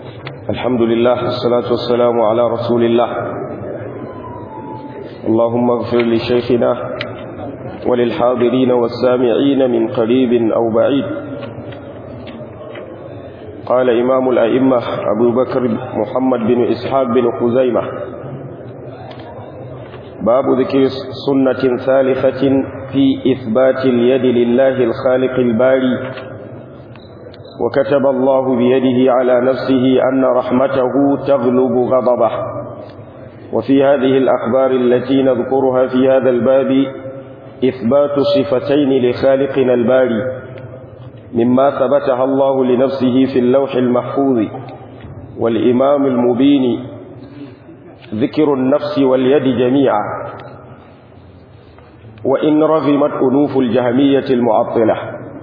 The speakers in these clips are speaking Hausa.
الحمد لله والصلاة والسلام على رسول الله اللهم اغفر لشيخنا وللحاضرين والسامعين من قريب أو بعيد قال إمام الأئمة أبو بكر محمد بن إسحاق بن خزيمة باب ذكر سنة ثالثة في إثبات اليد لله الخالق الباري وكتب الله بيده على نفسه أن رحمته تغلب غضبه وفي هذه الأخبار التي نذكرها في هذا الباب إثبات صفتين لخالقنا الباري مما ثبتها الله لنفسه في اللوح المحفوظ والإمام المبين ذكر النفس واليد جميعا وإن رغمت أنوف الجهمية المعطلة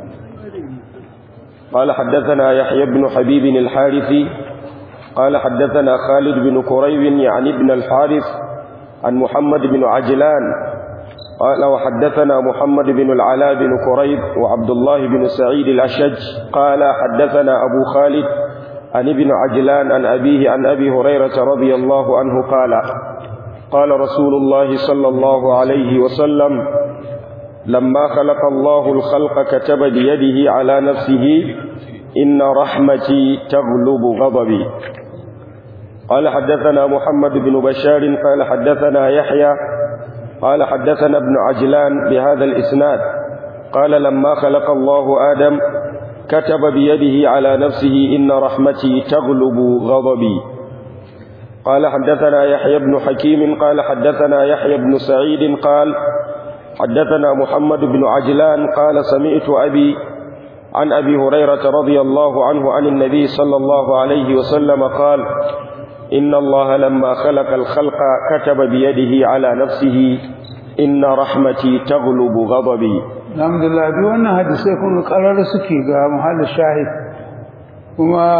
قال حدثنا يحيى بن حبيب الحارثي قال حدثنا خالد بن كريب يعني ابن الحارث عن محمد بن عجلان قال وحدثنا محمد بن العلاء بن كريب وعبد الله بن سعيد الأشج قال حدثنا أبو خالد عن ابن عجلان عن أبيه عن أبي هريرة رضي الله عنه قال قال رسول الله صلى الله عليه وسلم لما خلق الله الخلق كتب بيده على نفسه إن رحمتي تغلب غضبي قال حدثنا محمد بن بشار قال حدثنا يحيى قال حدثنا ابن عجلان بهذا الإسناد قال لما خلق الله آدم كتب بيده على نفسه إن رحمتي تغلب غضبي قال حدثنا يحيى بن حكيم قال حدثنا يحيى بن سعيد قال حدثنا محمد بن عجلان قال سمعت أبي عن أبي هريرة رضي الله عنه عن النبي صلى الله عليه وسلم قال إن الله لما خلق الخلق كتب بيده على نفسه إن رحمتي تغلب غضبي الحمد لله duk wannan hadisai kun karar suke ga muhallin shahid kuma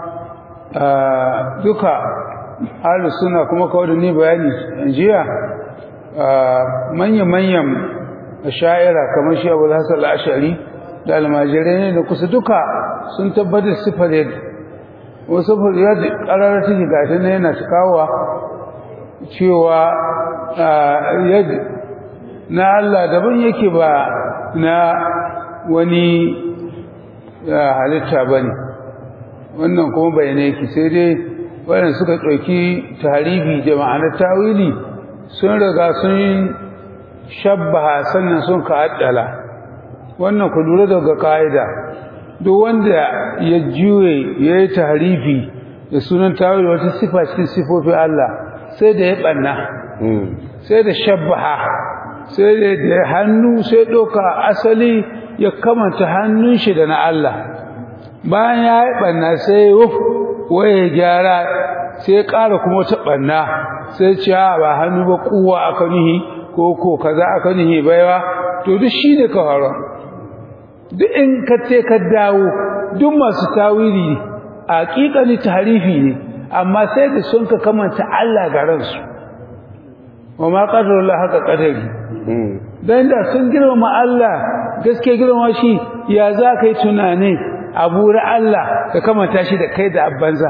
duka ahlus sunna kuma kawai da ni bayani jiya manya-manyan sha'ira kamar shi abu hassan al'ashari da almajirai ne da kusa duka sun tabbatar sifar yadda wasu yadda ƙararar take gashi na yana cikawa cewa yadda na Allah daban yake ba na wani halitta ba ne wannan kuma bayanai yake sai dai waɗanda suka ɗauki tarihi da ma'anar tawili sun riga sun shabbaha sannan sun ka addala wannan ku lura daga ka'ida duk wanda ya juye ya yi tahrifi da sunan tawil wata sifa cikin sifofin Allah sai da ya banna sai da shabbaha sai da ya hannu sai ɗauka asali ya kamanta hannun shi da na Allah bayan ya yi banna sai wuf waye gyara sai ya ƙara kuma ta banna sai ce ba hannu ba kuwa aka nihi ko ko kaza aka nihi baiwa to duk shine ka fara duk in ka ce ka dawo duk masu tawili haƙiƙani tahrifi ne amma sai da sun ka kamanta Allah ga ransu wa ma qadarullah haka qadari dan da sun girmama Allah gaske girmama shi ya za kai tunani abura Allah ka kamanta shi da kai da abbanza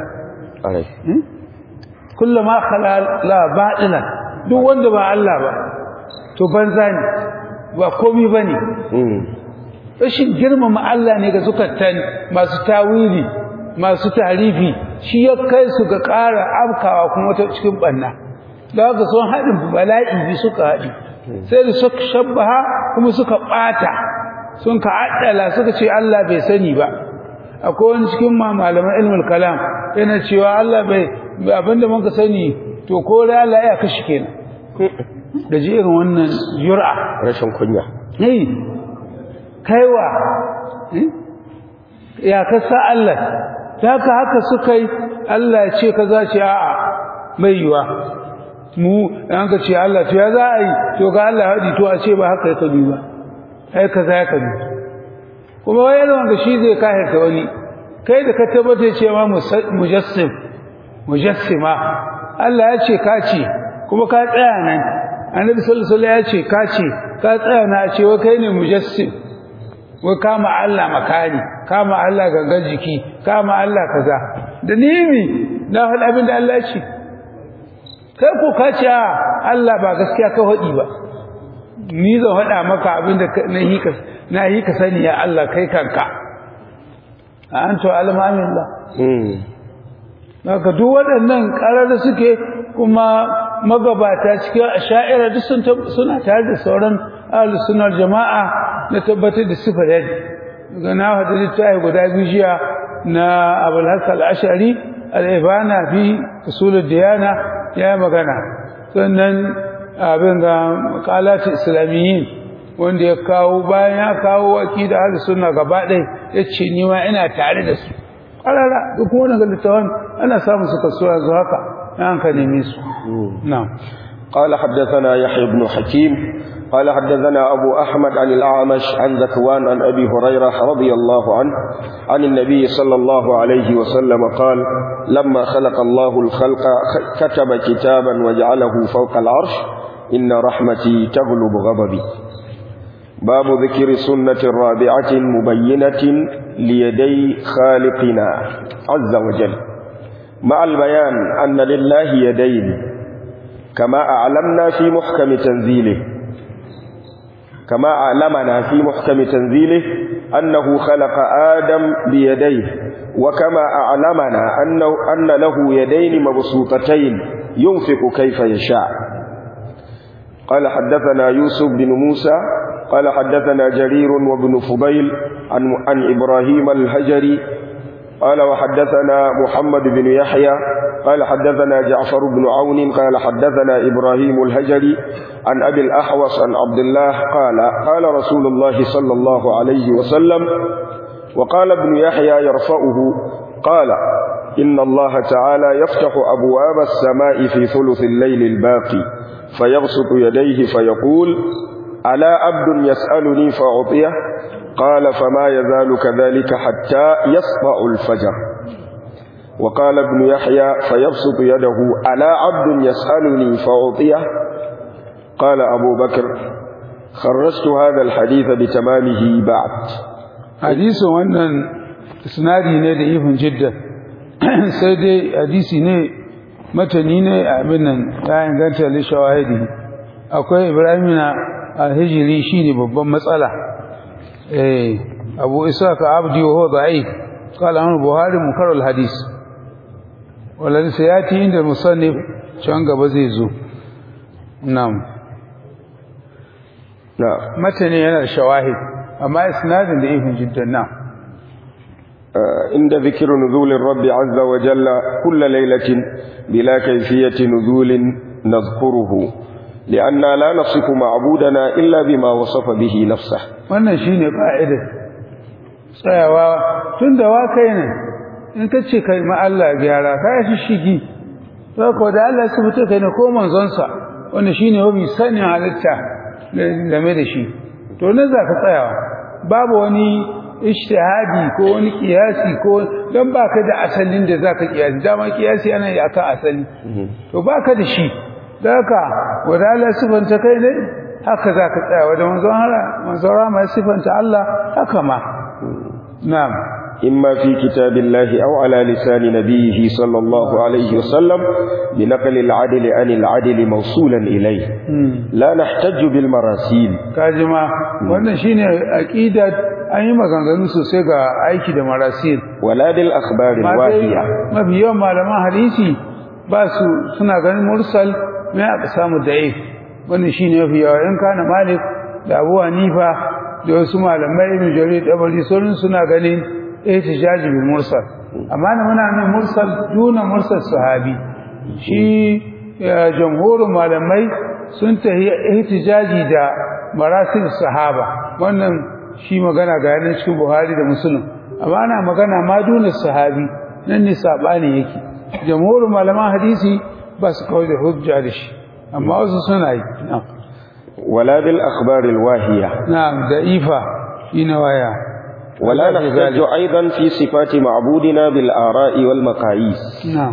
kullama khala la batila duk wanda ba Allah ba to banza ne ba komai bane rashin girmama Allah ne ga zukatan masu tawili masu tarifi shi ya kai su ga ƙara afkawa kuma ta cikin banna da haka sun haɗin bala'i bi suka haɗi sai da suka shabbaha kuma suka ɓata sun ka addala suka ce Allah bai sani ba akwai wani cikin malaman ilmul kalam yana cewa Allah bai abinda muka sani to ko da Allah ya kashi kenan da ji irin wannan jur'a rashin kunya eh kaiwa ya kasa Allah haka haka suka yi Allah ya ce kaza ce a'a mai yiwa mu an ka ce Allah to ya za a yi to ga Allah hadi to a ce ba haka ya kabi ba ai kaza ya kabi kuma wai yana wanda shi zai kahirta wani kai da ka tabbata cewa mujassim mujassima Allah ya ce ka ce kuma ka tsaya nan annabi sallallahu alaihi wasallam ya ce ka ce ka tsaya na ce wai kai ne mujassim wai kama Allah makani kama Allah gangan jiki kama Allah kaza da nimi na faɗi abin da Allah ce kai ko ka ce Allah ba gaskiya ka faɗi ba ni zan faɗa maka abin da na yi ka na yi ka sani ya Allah kai kanka a an to almamin Allah haka duk waɗannan ƙarar suke kuma magabata cikin asha'ira duk sun suna tare da sauran ahlus sunnar jama'a na tabbatar da sifar yadda daga na hada littafi guda biyu jiya na abul hasan al-ash'ari al-ibana fi usul diyana ya magana sannan abin ga maqalat islamiyyin wanda ya kawo bayan ya kawo aqida ahlus sunna gaba ɗaya yace ni ma ina tare da su karara duk wannan littafin ana samun su kasuwa yanzu haka an ka neme su na'am قال حدثنا يحيى بن حكيم قال حدثنا أبو أحمد عن الأعمش عن ذكوان عن أبي هريرة رضي الله عنه عن النبي صلى الله عليه وسلم قال لما خلق الله الخلق كتب كتابا وجعله فوق العرش إن رحمتي تغلب غضبي باب ذكر سنة رابعة مبينة ليدي خالقنا عز وجل مع البيان أن لله يدين كما أعلمنا في محكم تنزيله كما أعلمنا في محكم تنزيله أنه خلق آدم بيديه وكما أعلمنا أنه أن له يدين مبسوطتين ينفق كيف يشاء قال حدثنا يوسف بن موسى قال حدثنا جرير وابن فضيل عن, عن إبراهيم الهجري قال وحدثنا محمد بن يحيى قال حدثنا جعفر بن عون قال حدثنا إبراهيم الهجري عن أبي الأحوص عن عبد الله قال قال رسول الله صلى الله عليه وسلم وقال ابن يحيى يرفعه قال إن الله تعالى يفتح أبواب السماء في ثلث الليل الباقي فيبسط يديه فيقول ألا عبد يسألني فأعطيه قال فما يزال كذلك حتى يسطع الفجر وقال ابن يحيى فيبسط يده ألا عبد يسألني فأعطيه قال أبو بكر خرجت هذا الحديث بتمامه بعد حديث wannan isnadi ne da ifin jidda sai dai hadisi ne matani ne abin nan ya inganta li shawahidi akwai ibrahim na al-hijri shine babban matsala eh abu ishaq abdi wa huwa da'if qala an buhari munkar al-hadis wala sayati inda musannif can gaba zai zo na'am نعم matani yana da shawahid amma isnadin da ifin jiddan na'am عند ذكر نزول الرب عز وجل كل ليلة بلا كيفية نزول نذكره لأننا لا نصف معبودنا إلا بما وصف به نفسه wannan shine ka'idar tsayawa tun da wa kai ne in ka ce kai ma Allah gyara ka yi shigi ko da Allah su fito kai ne ko manzonsa wanda shine wabi sanin halitta game da shi to ne za ka tsayawa babu wani ijtihadi ko wani kiyasi ko dan baka da asalin da zaka kiyasi dama kiyasi ana yi akan asali to baka da shi daga wadala sifanta kai ne haka zaka tsaya wajen manzon Allah manzon rama sifanta Allah haka ma na'am إما في كتاب الله أو على لسان نبيه صلى الله عليه وسلم بنقل العدل عن العدل موصولا إليه لا نحتج بالمراسيل kajima wannan shine aqidar an yi maganganu sosai ga aiki da marasil ولا بالأخبار الواهية mafi yawan malaman hadisi ba su suna ganin mursal mai aka samu da'if wannan shine mafi yawa in kana malik da abu hanifa da wasu malamai ibn jarir dabari sauran suna ganin ihtijaj bil mursal amma na muna nan mursal duna mursal sahabi shi jamhurin malamai sun tahi ihtijaji da marasil sahaba wannan shi magana ga yanar cikin buhari da musulun amma ana magana ma duna sahabi nan ne sabani yake jamhurin malaman hadisi ba su kawai da hujja da shi amma wasu suna yi ولا بالأخبار الواهية na'am da ifa shi na waya ولا نحتج أيضا في صفات معبودنا بالآراء والمقاييس na'am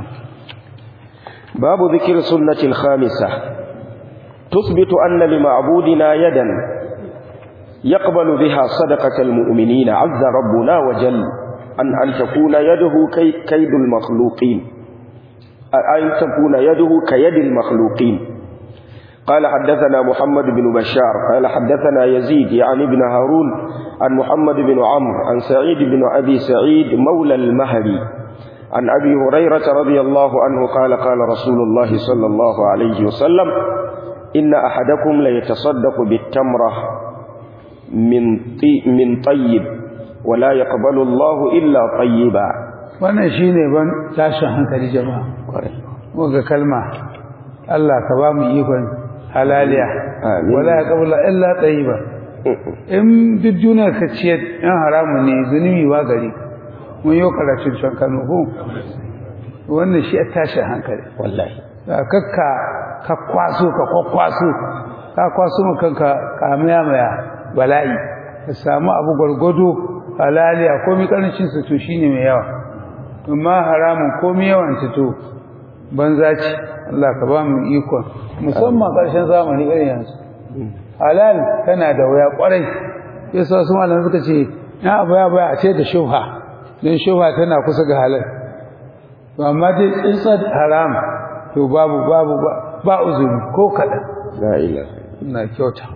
باب ذكر سنة الخامسة تثبت أن لمعبودنا يدا يقبل بها صدقة المؤمنين عز ربنا وجل أن أن تكون يده كي كيد المخلوقين أن تكون يده كيد المخلوقين قال حدثنا محمد بن بشار قال حدثنا يزيد يعني بن هارون عن محمد بن عمرو عن سعيد بن أبي سعيد مولى المهري عن أبي هريرة رضي الله عنه قال قال رسول الله صلى الله عليه وسلم إن أحدكم ليتصدق بالتمرة من طي من طيب ولا يقبل الله إلا طيبا wannan shine ban tashin hankali jama'a muga kalma Allah ka ba mu ikon halaliya Amin. wala yaqbalu illa tayyiba in duk duniya ka ciyar yan haramun ne zunubi ba gari mun yi karatun can Kano ko wannan shi a tashin hankali والله da kakka ka kwaso ka kwakwaso ka kwaso mu kanka kamaya maya bala'i ka samu abu gwargwado halaliya komai karancin su to shine mai yawa amma haramun komai yawan su to banza ce Allah ka ba mu ikon musamman karshen zamani irin yanzu halal tana da waya kwarai yasa wasu malamai suka ce ya abu ya baya a ce da shubha don shubha tana kusa ga halal to amma dai tsintsar haram to babu babu ba, ba uzuri ko kaɗan لا إله ina kyauta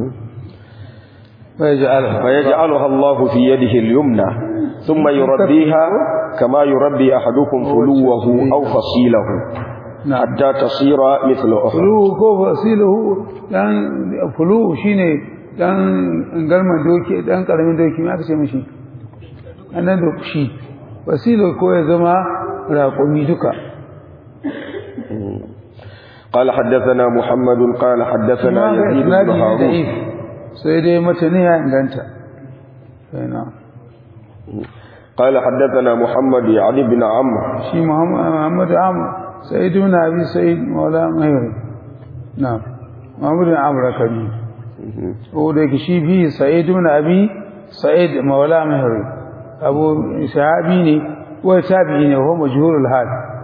ويجعلها فيجعلها الله في يده اليمنى ثم يربيها كما يربي أحدكم فلوه أو فصيله نعم حتى تصير مثل أخرى fuluhu ko fasiluhu dan fuluhu shine dan garman doki dan karamin doki me aka ce mishi annan da shi fasilu ko ya zama raƙumi duka قال حدثنا محمد قال حدثنا يزيد بن isnadi ne هارون da'if sai dai matani ya inganta sai na قال حدثنا محمد يعني بن عمرو shi Muhammad Muhammad Amr Sa'id ibn Abi Sa'id Maula Mahir na'am Muhammad ibn Amr kabi ko da yake shi bi Sa'id ibn Abi Sa'id Maula Mahir Abu Sahabi ne ko tabi'i ne ko majhurul hal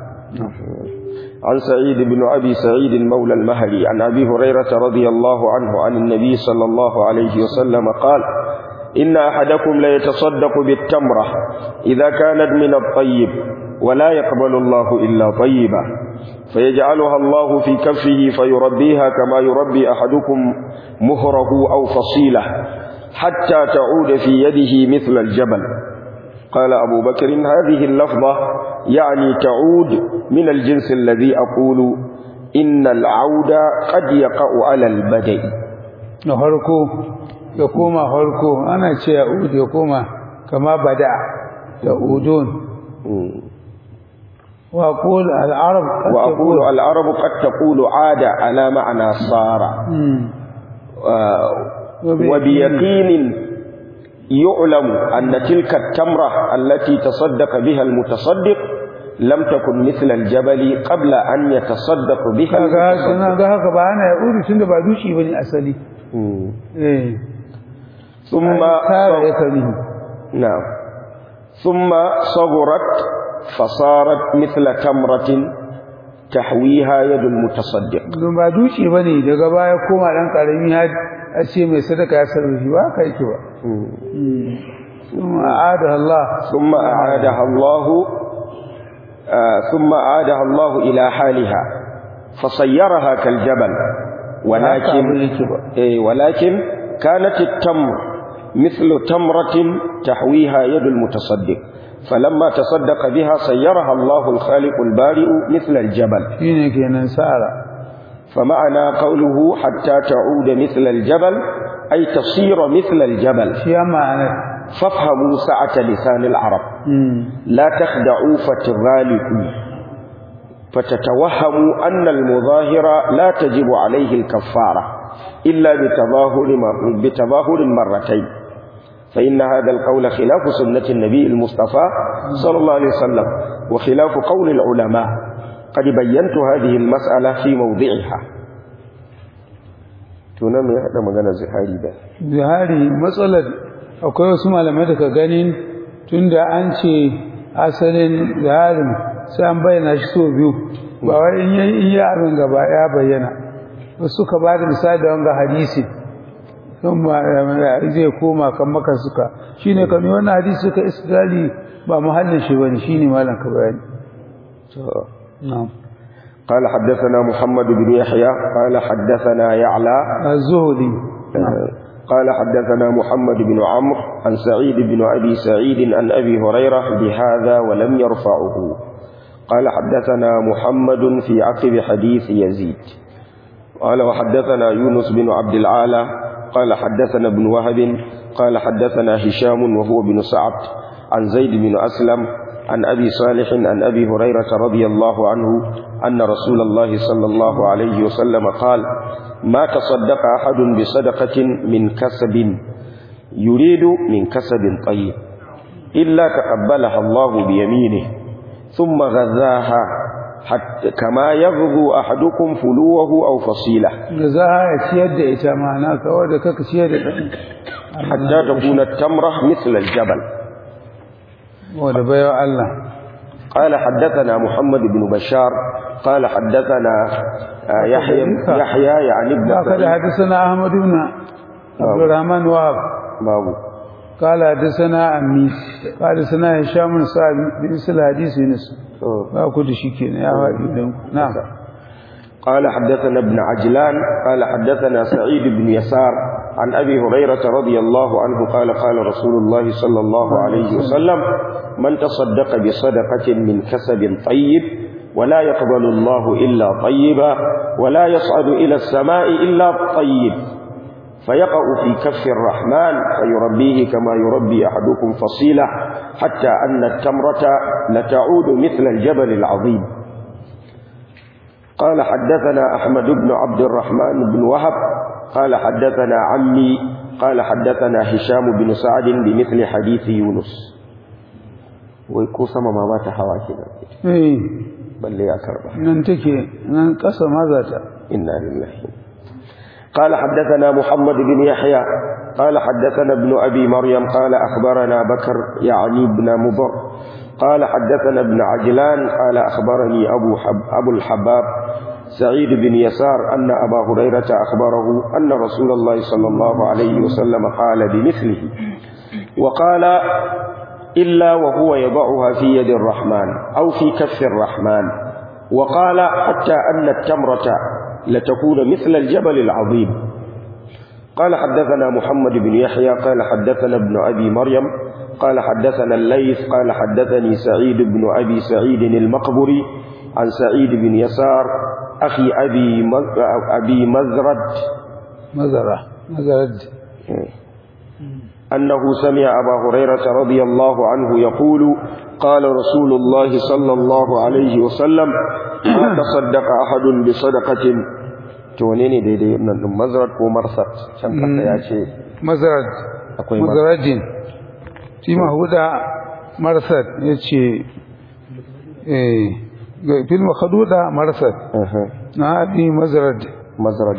عن سعيد بن أبي سعيد مولى المهري عن أبي هريرة رضي الله عنه عن النبي صلى الله عليه وسلم قال إن أحدكم ليتصدق بالتمرة إذا كانت من الطيب ولا يقبل الله إلا طيبا فيجعلها الله في كفه فيربيها كما يربي أحدكم مهره أو فصيله حتى تعود في يده مثل الجبل قال أبو بكر هذه اللفظة يعني تعود من الجنس الذي أقول إن العود قد يقع على البدء na harko ya koma harko ana ce ya ud ya koma kama bada da udun wa qul al arab وأقول العرب قد تقول عاد على معنى صار آه، وبيقين يعلم أن تلك التمرة التي تصدق بها المتصدق لم تكن مثل الجبل قبل أن يتصدق بها kaga المتصدق sana ga haka ba ana ya udu tunda ba dushi bane asali مم. eh ثم tara ya kari نعم ثم صغرت فصارت مثل تمرة تحويها يد المتصدق don ba dushi bane daga baya koma dan karami har a ce mai sadaka ya sarrafi ba ka yake ba kuma aada Allah ثم أعادها الله آه ثم أعادها الله إلى حالها فصيرها كالجبل ولكن إيه ولكن كانت التمر مثل تمرة تحويها يد المتصدق فلما تصدق بها صيرها الله الخالق البارئ مثل الجبل shine kenan sara فمعنى قوله حتى تعود مثل الجبل أي تصير مثل الجبل shi ya ma'ana فافهموا سعة لسان العرب لا تخدعوا فتغالبوا فتتوهموا أن المظاهر لا تجب عليه الكفارة إلا بتظاهر مر- بتظاهر مرتين فإن هذا القول خلاف سنة النبي المصطفى صلى الله عليه وسلم وخلاف قول العلماء قد بينت هذه المسألة في موضعها تنام هذا مغانا زهاري ده zihari matsalar akwai wasu malamai da ka ganin tunda an ce asalin ziharin sai an bayyana shi so biyu ba wai in yi in yi abin gaba ya bayyana wasu ka ba da misali da wanga hadisi sun ma zai koma kan maka suka shine kan yi wannan hadisi suka istidali ba muhallin shi bane shine malam ka bayani na'am قال حدثنا محمد بن يحيى قال حدثنا يعلى az-zuhri قال حدثنا محمد بن عمرو عن سعيد بن أبي سعيد عن أبي هريرة بهذا ولم يرفعه قال حدثنا محمد في عقب حديث يزيد قال وحدثنا يونس بن عبد العالى قال حدثنا ابن وهب قال حدثنا هشام وهو بن سعد عن زيد بن أسلم عن أبي صالح عن أبي هريرة رضي الله عنه أن رسول الله صلى الله عليه وسلم قال ما تصدق أحد بصدقة من كسب يريد من كسب طيب إلا تقبلها الله بيمينه ثم غذاها حتى كما يغذو أحدكم فلوه أو فصيله da za a ciyar da ita ma'ana kawai da kaka ciyar da ɗan حتى تكون التمرة مثل الجبل wadda baiwa Allah قال حدثنا محمد بن بشار قال حدثنا آه، يحيى يحيى يعني ابن ba ka da سعيد hadisana Ahmad ibn Abdurrahman Wahab بابو قال حدثنا عمي قال حدثنا هشام بن سعد بمثل حديث يونس ba ku da shi kenan ya faɗi don ku na'am قال حدثنا ابن عجلان قال حدثنا سعيد بن يسار عن أبي هريرة رضي الله عنه قال قال رسول الله صلى الله عليه وسلم من تصدق بصدقة من كسب طيب ولا يقبل الله إلا طيبا ولا يصعد إلى السماء إلا طيب فيقع في كف الرحمن فيربيه كما يربي أحدكم فصيلة حتى أن التمرة لتعود مثل الجبل العظيم قال حدثنا أحمد بن عبد الرحمن بن وهب قال حدثنا عمي قال حدثنا هشام بن سعد بمثل حديث يونس ويكو سما ما بات حوا كده eh بل لي أكربه nan take nan ƙasa ma za ta إنا لله قال حدثنا محمد بن يحيى قال حدثنا ابن أبي مريم قال أخبرنا بكر يعني ابن مضر قال حدثنا ابن عجلان قال أخبرني أبو, حب أبو الحباب سعيد بن يسار أن أبا هريرة أخبره أن رسول الله صلى الله عليه وسلم قال بمثله وقال إلا وهو يضعها في يد الرحمن أو في كف الرحمن وقال حتى أن التمرة لتكون مثل الجبل العظيم قال حدثنا محمد بن يحيى قال حدثنا ابن أبي مريم قال حدثنا الليث قال حدثني سعيد بن أبي سعيد المقبري عن سعيد بن يسار أخي أبي مز- أبي مزرد mazara mazarad أنه سمع أبا هريرة رضي الله عنه يقول قال رسول الله صلى الله عليه وسلم ما تصدق أحد بصدقة تونيني دي دي من مزرد ومرصد كم يا شيء mazarad akwai mar- mazaradin shi mahuda marsad ya ce eh ga filma khaduda marsad أها. na abi mazarad مزرد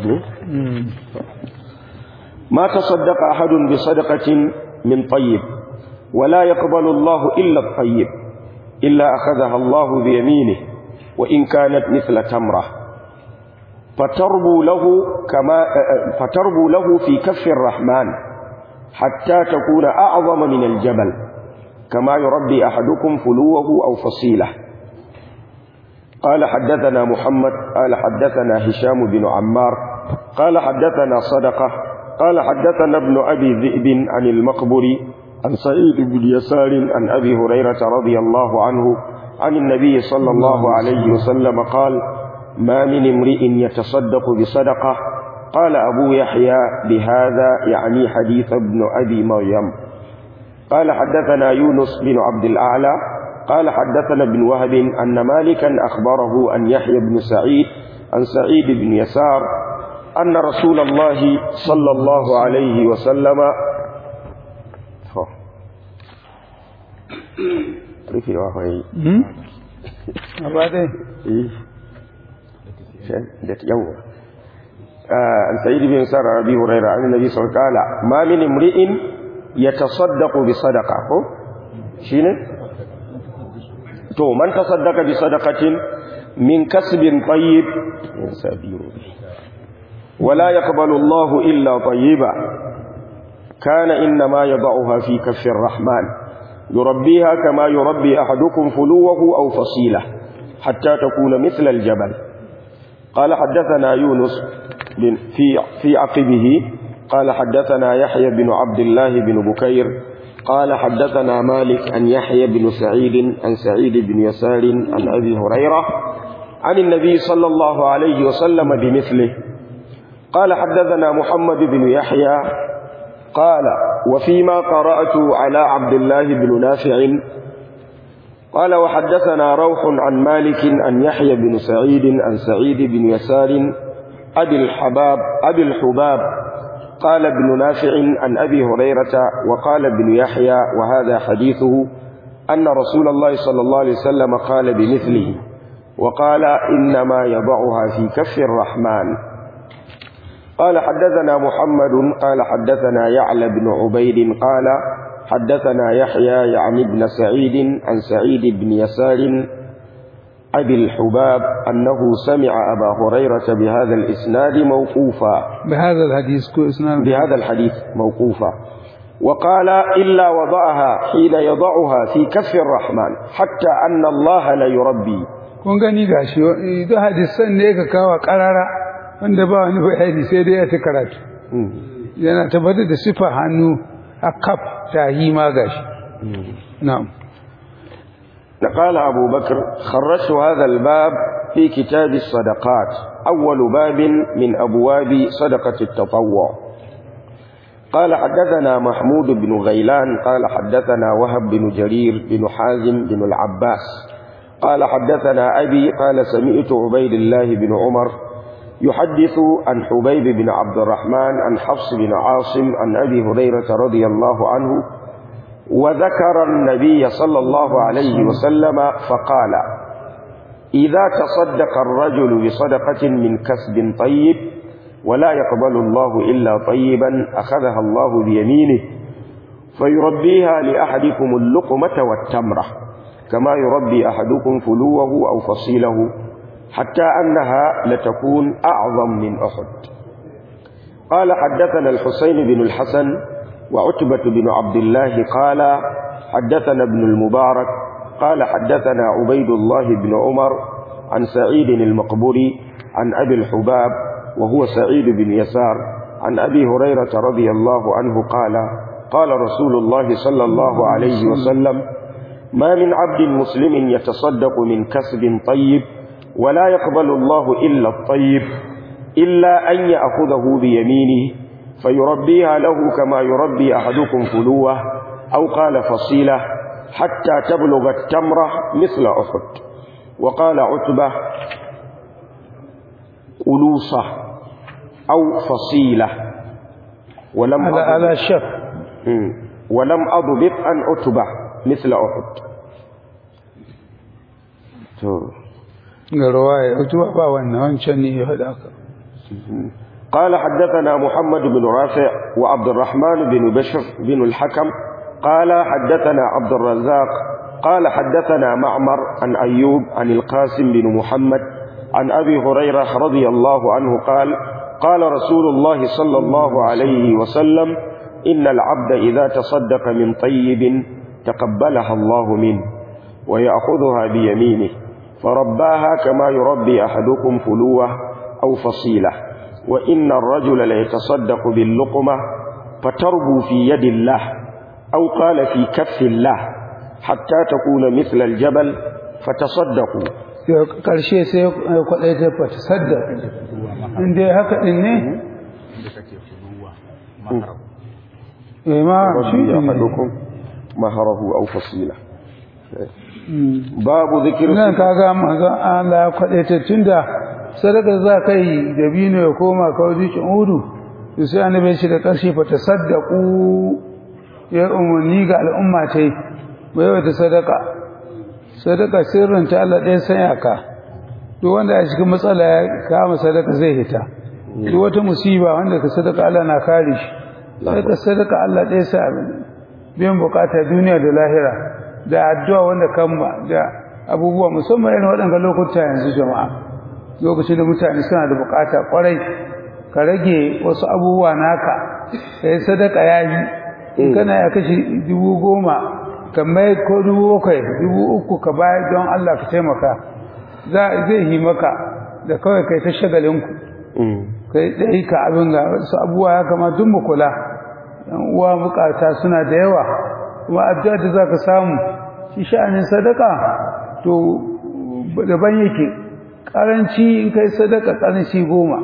ما تصدق أحد بصدقة من طيب ولا يقبل الله إلا الطيب إلا أخذها الله بيمينه وإن كانت مثل تمرة فتربو له كما فتربو له في كف الرحمن حتى تكون أعظم من الجبل كما يربي أحدكم فلوه أو فصيله قال حدثنا محمد قال حدثنا هشام بن عمار قال حدثنا صدقة قال حدثنا ابن أبي ذئب عن المقبري عن سعيد بن يسار عن أبي هريرة رضي الله عنه عن النبي صلى الله عليه وسلم قال ما من امرئ يتصدق بصدقة قال أبو يحيى بهذا يعني حديث ابن أبي مريم قال حدثنا يونس بن عبد الأعلى قال حدثنا ابن وهب أن مالكا أخبره أن يحيى بن سعيد عن سعيد بن يسار أن رسول الله صلى الله عليه وسلم رفي وهي ba dai ده يوم عن سعيد بن يسار عن أبي هريرة عن النبي صلى الله عليه وسلم قال ما من امرئ يتصدق بصدقة هو شنو to man tasaddaqa bi sadaqatin min kasbin tayyib yasabiru wala yaqbalu Allahu illa tayyiba kana inma yad'uha fi kaffi ar-rahman يربيها كما يربي أحدكم فلوه أو فصيلة حتى تكون مثل الجبل قال حدثنا يونس في في عقبه قال حدثنا يحيى بن عبد الله بن بكير قال حدثنا مالك عن يحيى بن سعيد عن سعيد بن يسار عن أبي هريرة عن النبي صلى الله عليه وسلم بمثله قال حدثنا محمد بن يحيى قال وفيما قرأت على عبد الله بن نافع قال وحدثنا روح عن مالك عن يحيى بن سعيد عن سعيد بن يسار أبي الحباب أبي الحباب قال ابن نافع عن أبي هريرة وقال ابن يحيى وهذا حديثه أن رسول الله صلى الله عليه وسلم قال بمثله وقال إنما يضعها في كف الرحمن قال حدثنا محمد قال حدثنا يعلى بن عبيد قال حدثنا يحيى يعني ابن سعيد عن سعيد بن يسار أبي الحباب أنه سمع أبا هريرة بهذا الإسناد موقوفا بهذا الحديث كو اسناد بهذا الحديث موقوفا وقال إلا وضعها حين يضعها في كف الرحمن حتى أن الله لا يربي kun gani gashi idan hadisan ne ka kawo karara wanda ba wani bayani sai dai ya ta karatu yana tabbatar da sifa hannu a kaf tahi ma gashi na'am قال أبو بكر خرجت هذا الباب في كتاب الصدقات أول باب من أبواب صدقة التطوع قال حدثنا محمود بن غيلان قال حدثنا وهب بن جرير بن حازم بن العباس قال حدثنا أبي قال سمعت عبيد الله بن عمر يحدث عن حبيب بن عبد الرحمن عن حفص بن عاصم عن أبي هريرة رضي الله عنه وذكر النبي صلى الله عليه وسلم فقال إذا تصدق الرجل بصدقة من كسب طيب ولا يقبل الله إلا طيبا أخذها الله بيمينه فيربيها لأحدكم اللقمة والتمرة كما يربي أحدكم فلوه أو فصيله حتى أنها لتكون أعظم من أحد قال حدثنا الحسين بن الحسن وعتبة بن عبد الله قال حدثنا ابن المبارك قال حدثنا عبيد الله بن عمر عن سعيد المقبري عن أبي الحباب وهو سعيد بن يسار عن أبي هريرة رضي الله عنه قال قال رسول الله صلى الله عليه وسلم ما من عبد مسلم يتصدق من كسب طيب ولا يقبل الله إلا الطيب إلا أن يأخذه بيمينه فيربيها له كما يربي أحدكم فلوه أو قال فصيلة حتى تبلغ التمرة مثل أحد وقال عتبة قلوصة أو فصيلة ولم على أضبط على شك مم. ولم أضبط أن عتبة مثل أحد تو. ga ruwaya utuba ba wannan wancan ne ya faɗa ka قال حدثنا محمد بن رافع وعبد الرحمن بن بشر بن الحكم قال حدثنا عبد الرزاق قال حدثنا معمر عن أيوب عن القاسم بن محمد عن أبي هريرة رضي الله عنه قال قال رسول الله صلى الله عليه وسلم إن العبد إذا تصدق من طيب تقبلها الله منه ويأخذها بيمينه فرباها كما يربي أحدكم فلوه أو فصيلة وإن الرجل ليتصدق باللقمة فتربو في يد الله أو قال في كف الله حتى تكون مثل الجبل فتصدقوا sai karshe sai ya kwaɗai ta fata sadda inda ya haka ɗin ne eh ma shi ربي ne أحدكم مهره أو فصيلة باب ذكر nan kaga manzon Allah ya kwaɗai ta tunda sadaka za ka yi da bino ya koma kawai jikin udu to sai annabi shi da ƙarshe fa tasaddaqu ya umarni ga al'umma ta yi bai wata sadaka sadaka sirrin ta Allah ɗaya sanya ka duk wanda a cikin matsala ya kama sadaka zai hita duk wata musiba wanda ka sadaka Allah na kare shi sadaka sadaka Allah ɗaya sa abin biyan bukata duniya da lahira da addu'a wanda kan da abubuwa musamman irin waɗanda lokuta yanzu jama'a lokacin da mutane suna da bukata kwarai ka rage wasu abubuwa naka kai sadaka yayi in kana ya kashi dubu goma ka mai ko dubu bakwai dubu uku ka bayar don Allah ka taimaka za zai yi maka da kawai kai ta shagalinku kai dai ka abin ga wasu abubuwa ya kama duk mu kula yan uwa bukata suna da yawa kuma addu'a da zaka samu shi sha'anin sadaka to daban yake karanci in kai sadaka karanci goma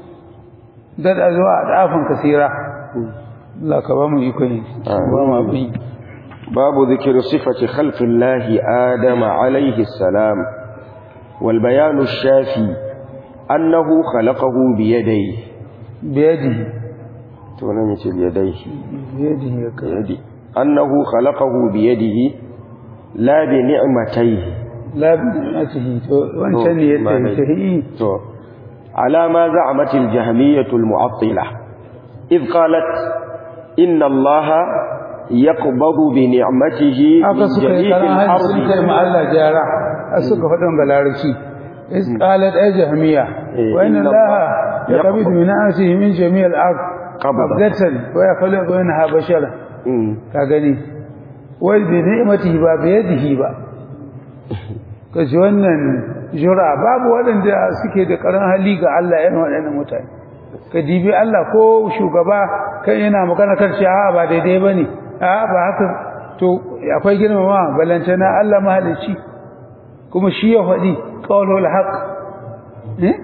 da da zuwa a dafin kasira Allah ka ba mu iko ne ba mu abin باب ذكر صفة خلق الله آدم عليه السلام والبيان الشافي أنه خلقه بيديه biyadihi تونمي بيديه biyadihi ya kai بيدي أنه خلقه بيده لا بنعمتيه la bi'atihi to wancan ne ya tafi تو. على ما زعمت الجهمية المعطلة إذ قالت إن الله يقبض بنعمته haka من suka yi جميع karan hajji sun kai الأرض ma Allah gyara a suka faɗin ga larabci is qalat ay jahmiya Eh, wa inna inna Allah Allah yaqbidu min na'sihi min jami' al-ard Qabda. qabdatan wa yakhluqu minha bashara أمم. ka gani wai bi ni'matihi ba bi yadihi ba kaji wannan jura babu waɗanda suke da karan hali ga Allah yana waɗannan mutane ka dibi Allah ko shugaba kan yana magana kan shi a ba daidai bane a ba haka to akwai girmama balantana Allah mahalici kuma shi ya faɗi qawlul haqq eh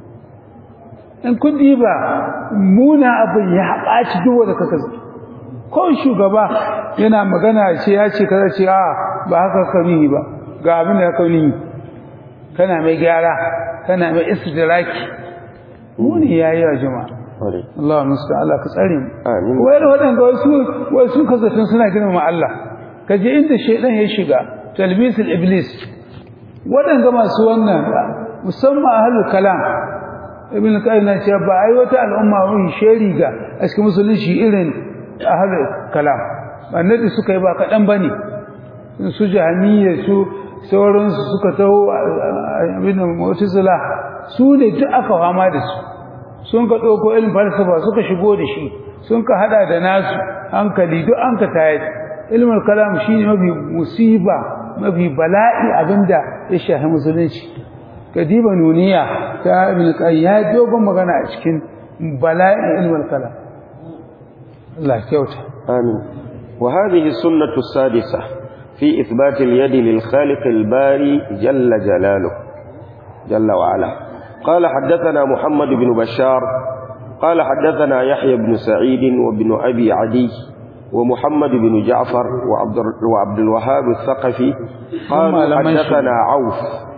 in kun diba muna abin ya haɓaci duk wanda kaka ko shugaba yana magana ce ya ce kaza ce a ba haka ka nihi ba ga abin da ka nihi kana mai gyara kana mai istidraki muni yayi wa jama'a Ore. Allah musta Allah ka tsare mu Amin. wai da waɗanda wasu wasu kasatun suna girmama Allah kaje inda shaidan ya shiga talbisul iblis waɗanda masu wannan musamman ahlul kalam ibn qayyim na ce ba ai wata al'umma wani sheri ga a cikin musulunci irin ahlul kalam annabi suka yi ba kaɗan bane su jahaniyya su sauransu suka taho abin da mu'tazila su ne duk aka fama da su sun ka ɗauko ilmin falsafa suka shigo da shi sun ka hada da nasu hankali duk an ka tayar ilmin kalam shi ne mafi musiba mafi bala'i abinda ya shahi musulunci kadiba nuniya ta ibn qayyim ya dogon magana a cikin bala'in ilmin kalam Allah kyauta آمين وهذه السنة السادسة في إثبات اليد للخالق الباري جل جلاله جل وعلا قال حدثنا محمد بن بشار قال حدثنا يحيى بن سعيد وابن أبي عدي ومحمد بن جعفر وعبد, وعبد الوهاب الثقفي قالوا هم لم يشهدوا. حدثنا عوف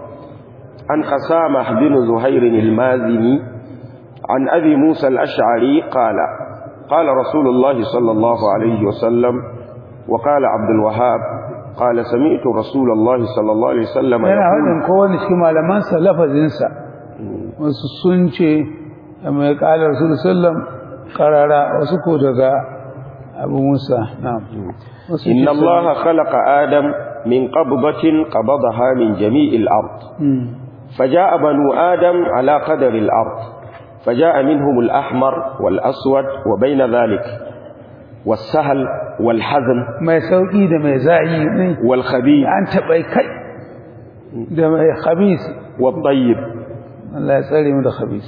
عن قسامة بن زهير المازني عن أبي موسى الأشعري قال قال رسول الله صلى الله عليه وسلم وقال عبد الوهاب قال سمعت رسول الله صلى الله عليه وسلم yana يقول haɗin kowane cikin malamansa lafazinsa wasu sun ce mai ƙalar rasul sallam ƙarara wasu ko daga abu musa na'am wasu إن ce الله خلق آدم من قبضة قبضها من جميع الأرض Hmm. فجاء بنو آدم على قدر الأرض فجاء منهم الأحمر والأسود وبين ذلك والسهل والحزن mai sauƙi da mai za'i ne والخبيث an taɓa kai da mai khabis والطيب Allah ya tsare mu da khabis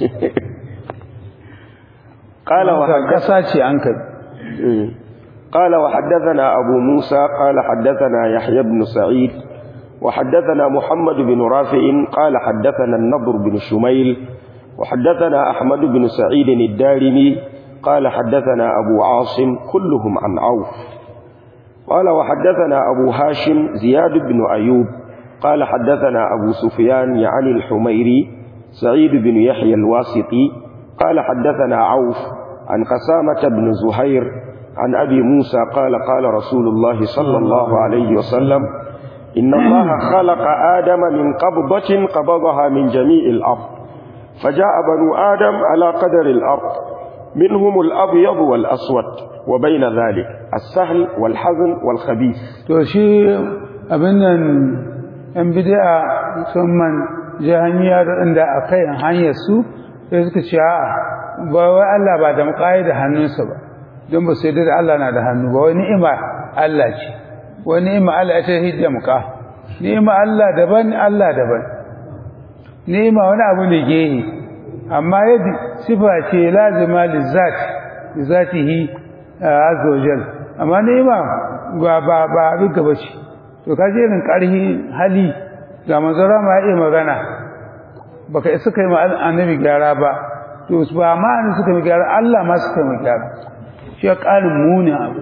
قال Haka وحدث ƙasa ce an kai قال وحدثنا أبو موسى قال حدثنا يحيى بن سعيد وحدثنا محمد بن رافع قال حدثنا النضر بن شميل وحدثنا أحمد بن سعيد الدارمي قال حدثنا أبو عاصم كلهم عن عوف قال وحدثنا أبو هاشم زياد بن أيوب قال حدثنا أبو سفيان يعني الحميري سعيد بن يحيى الواسطي قال حدثنا عوف عن قسامة بن زهير عن أبي موسى قال قال رسول الله صلى الله عليه وسلم إن الله خلق آدم من قبضة قبضها من جميع الأرض فجاء بنو آدم على قدر الأرض منهم الأبيض والأسود وبين ذلك السهل والحزن والخبيث to shi abin nan yan bid'a musamman jahaniya da inda akai hanyar su sai suka ce a'a ba wai Allah ba da muƙayi da hannunsa ba don ba sai da Allah na da hannu ba wai ni'ima Allah ce wa ni'ma Allah ta hidamka ni'ma Allah daban Allah daban ni'ma wani abu ne gehe amma yadda sifa ce lazima lizat zatihi azza wajal amma ni'ma ba ba ba abin gaba ce to kaje irin karhi hali ga manzara ma iya magana baka isa kai ma annabi gyara ba to ba ma an suka mi gyara Allah ma suka mi gyara shi ƙarin muni abu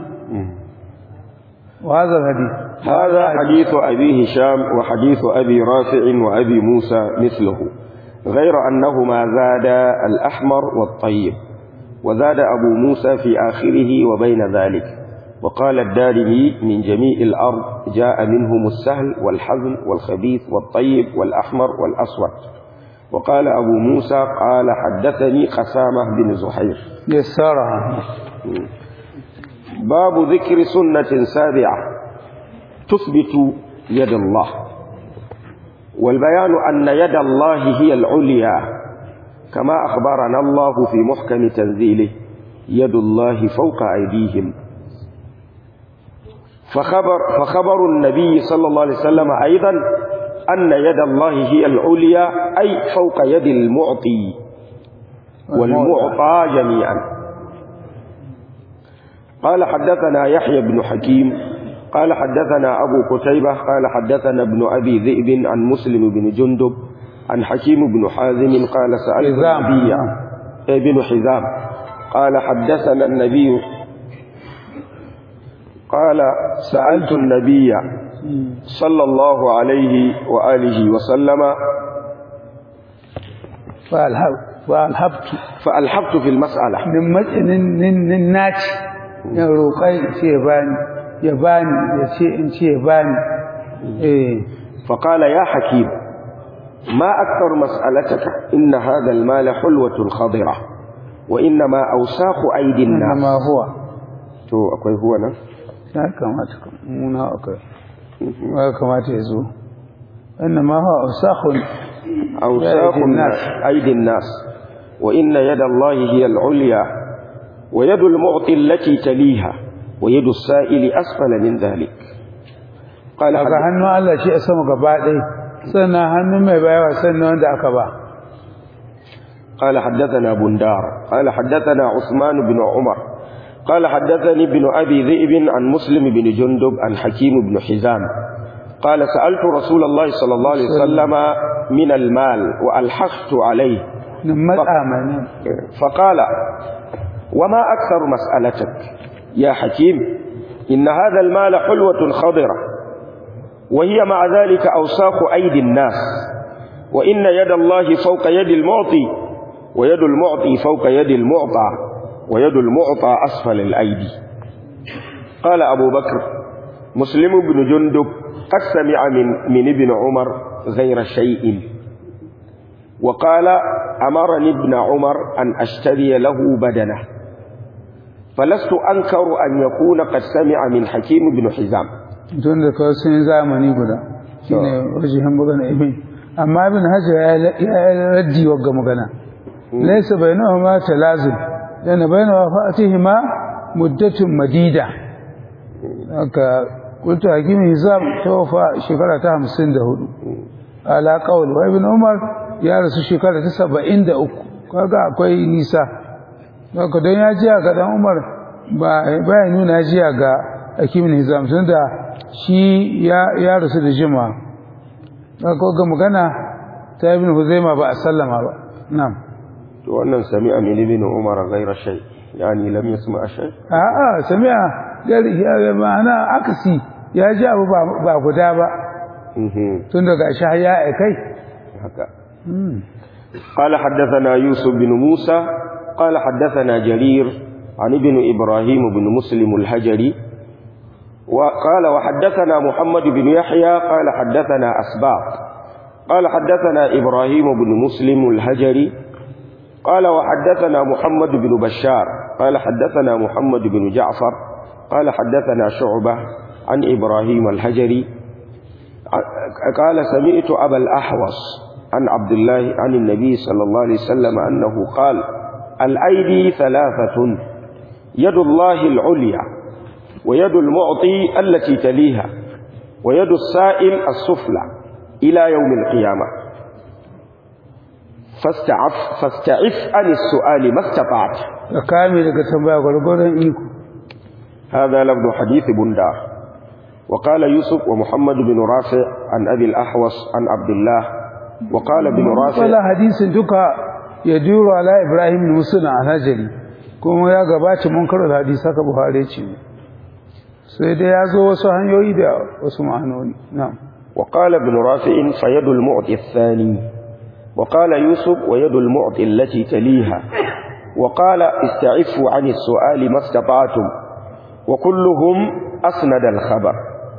وهذا الحديث هذا حديث أبي هشام وحديث أبي رافع وأبي موسى مثله غير أنهما زاد الأحمر والطيب وزاد أبو موسى في آخره وبين ذلك وقال الدارمي من جميع الأرض جاء منهم السهل والحزن والخبيث والطيب والأحمر والأسود وقال أبو موسى قال حدثني قسامة بن زحير يسرها باب ذكر سنة سابعة تثبت يد الله والبيان أن يد الله هي العليا كما أخبرنا الله في محكم تنزيله يد الله فوق أيديهم فخبر, فخبر النبي صلى الله عليه وسلم أيضا أن يد الله هي العليا أي فوق يد المعطي والمعطى جميعا قال حدثنا يحيى بن حكيم قال حدثنا أبو قتيبة قال حدثنا ابن أبي ذئب عن مسلم بن جندب عن حكيم بن حازم قال سألت حزام. النبي ابن حزام قال حدثنا النبي قال سألت النبي صلى الله عليه وآله وسلم فالهب فالهبت فألحقت في المسألة nin matsinin nin nin naci ya roƙai in ce ya bani ya bani ya ce in ce ya bani eh فقال يا حكيم ما أكثر مسألتك إن هذا المال حلوة خضرة وإنما أوساخ أيدي inna الناس ma huwa تو أكوي هو أنا ya kamata ka muna akai ya kamata ya zo inna ma huwa usakhun أوساخ أيدي الناس. أيدي الناس وإن يد الله هي العليا ويد المعطي التي تليها ويد السائل أسفل من ذلك قال daga حدث- hannun Allah shi a sama gaba ɗaya sannan hannun mai bayawa sannan wanda aka ba قال حدثنا بندار قال حدثنا عثمان بن عمر قال حدثني ابن أبي ذئب عن مسلم بن جندب عن حكيم بن حزام قال سألت رسول الله صلى الله عليه وسلم من المال وألحقت عليه nan matsa mai nan فقال وما أكثر مسألتك يا حكيم إن هذا المال حلوة خضرة وهي مع ذلك أوساخ أيدي الناس وإن يد الله فوق يد المعطي ويد المعطي فوق يد المعطى ويد المعطى أسفل الأيدي قال أبو بكر مسلم بن جندب قد سمع من, من ابن عمر غير شيء وقال أمرني ابن عمر أن أشتري له بدنه فلست أنكر أن يكون قد سمع من حكيم بن حزام tun da kawai sun yi zamani guda shi ne wajen magana ibin amma ibn hajar ya yi raddi wa ga magana laisa bai nawa ma talazin yana bai nawa fa'atihi ma muddatun madida haka kulta hakimin hizam ta wafa shekara ta hamsin da hudu ala kawul wa ibn umar ya rasu shekara ta saba'in da uku kaga akwai nisa haka don ya jiya ga dan umar ba ya nuna jiya ga hakimin hizam tun da shi ya rasu da jima haka ga magana ta ibn huzaima ba a sallama ba na'am to wannan sami'a min ibn umar ghayra shay yani lam yasma shay a'a sami'a gari ya ma'ana akasi ya ji abu ba guda ba tun daga shi ya aikai haka قال حدثنا يوسف بن موسى قال حدثنا جرير عن ابن إبراهيم بن مسلم الهجري وقال وحدثنا محمد بن يحيى قال حدثنا أسباط قال حدثنا إبراهيم بن مسلم الهجري قال وحدثنا محمد بن بشار قال حدثنا محمد بن جعفر قال حدثنا شعبة عن إبراهيم الهجري قال سمعت أبا الأحوص عن عبد الله عن النبي صلى الله عليه وسلم أنه قال الأيدي ثلاثة يد الله العليا ويد المعطي التي تليها ويد السائل السفلى إلى يوم القيامة فاستعف فاستعف عن السؤال ما استطعت ka kame daga tambaya gwargwadon iko هذا لفظ حديث بندار وقال يوسف ومحمد بن رافع عن أبي الأحوص عن عبد الله وقال ابن wala رافع hadisin duka ya juro ala ibrahim musuna a najari kuma ya gabata mun karo da hadisi haka buhari ce sai dai ya zo wasu hanyoyi da wasu ma'anoni na'am وقال ابن رافع فيد المعطي الثاني وقال يوسف ويد المعطي التي تليها وقال استعفوا عن السؤال ما استطعتم وكلهم أسند الخبر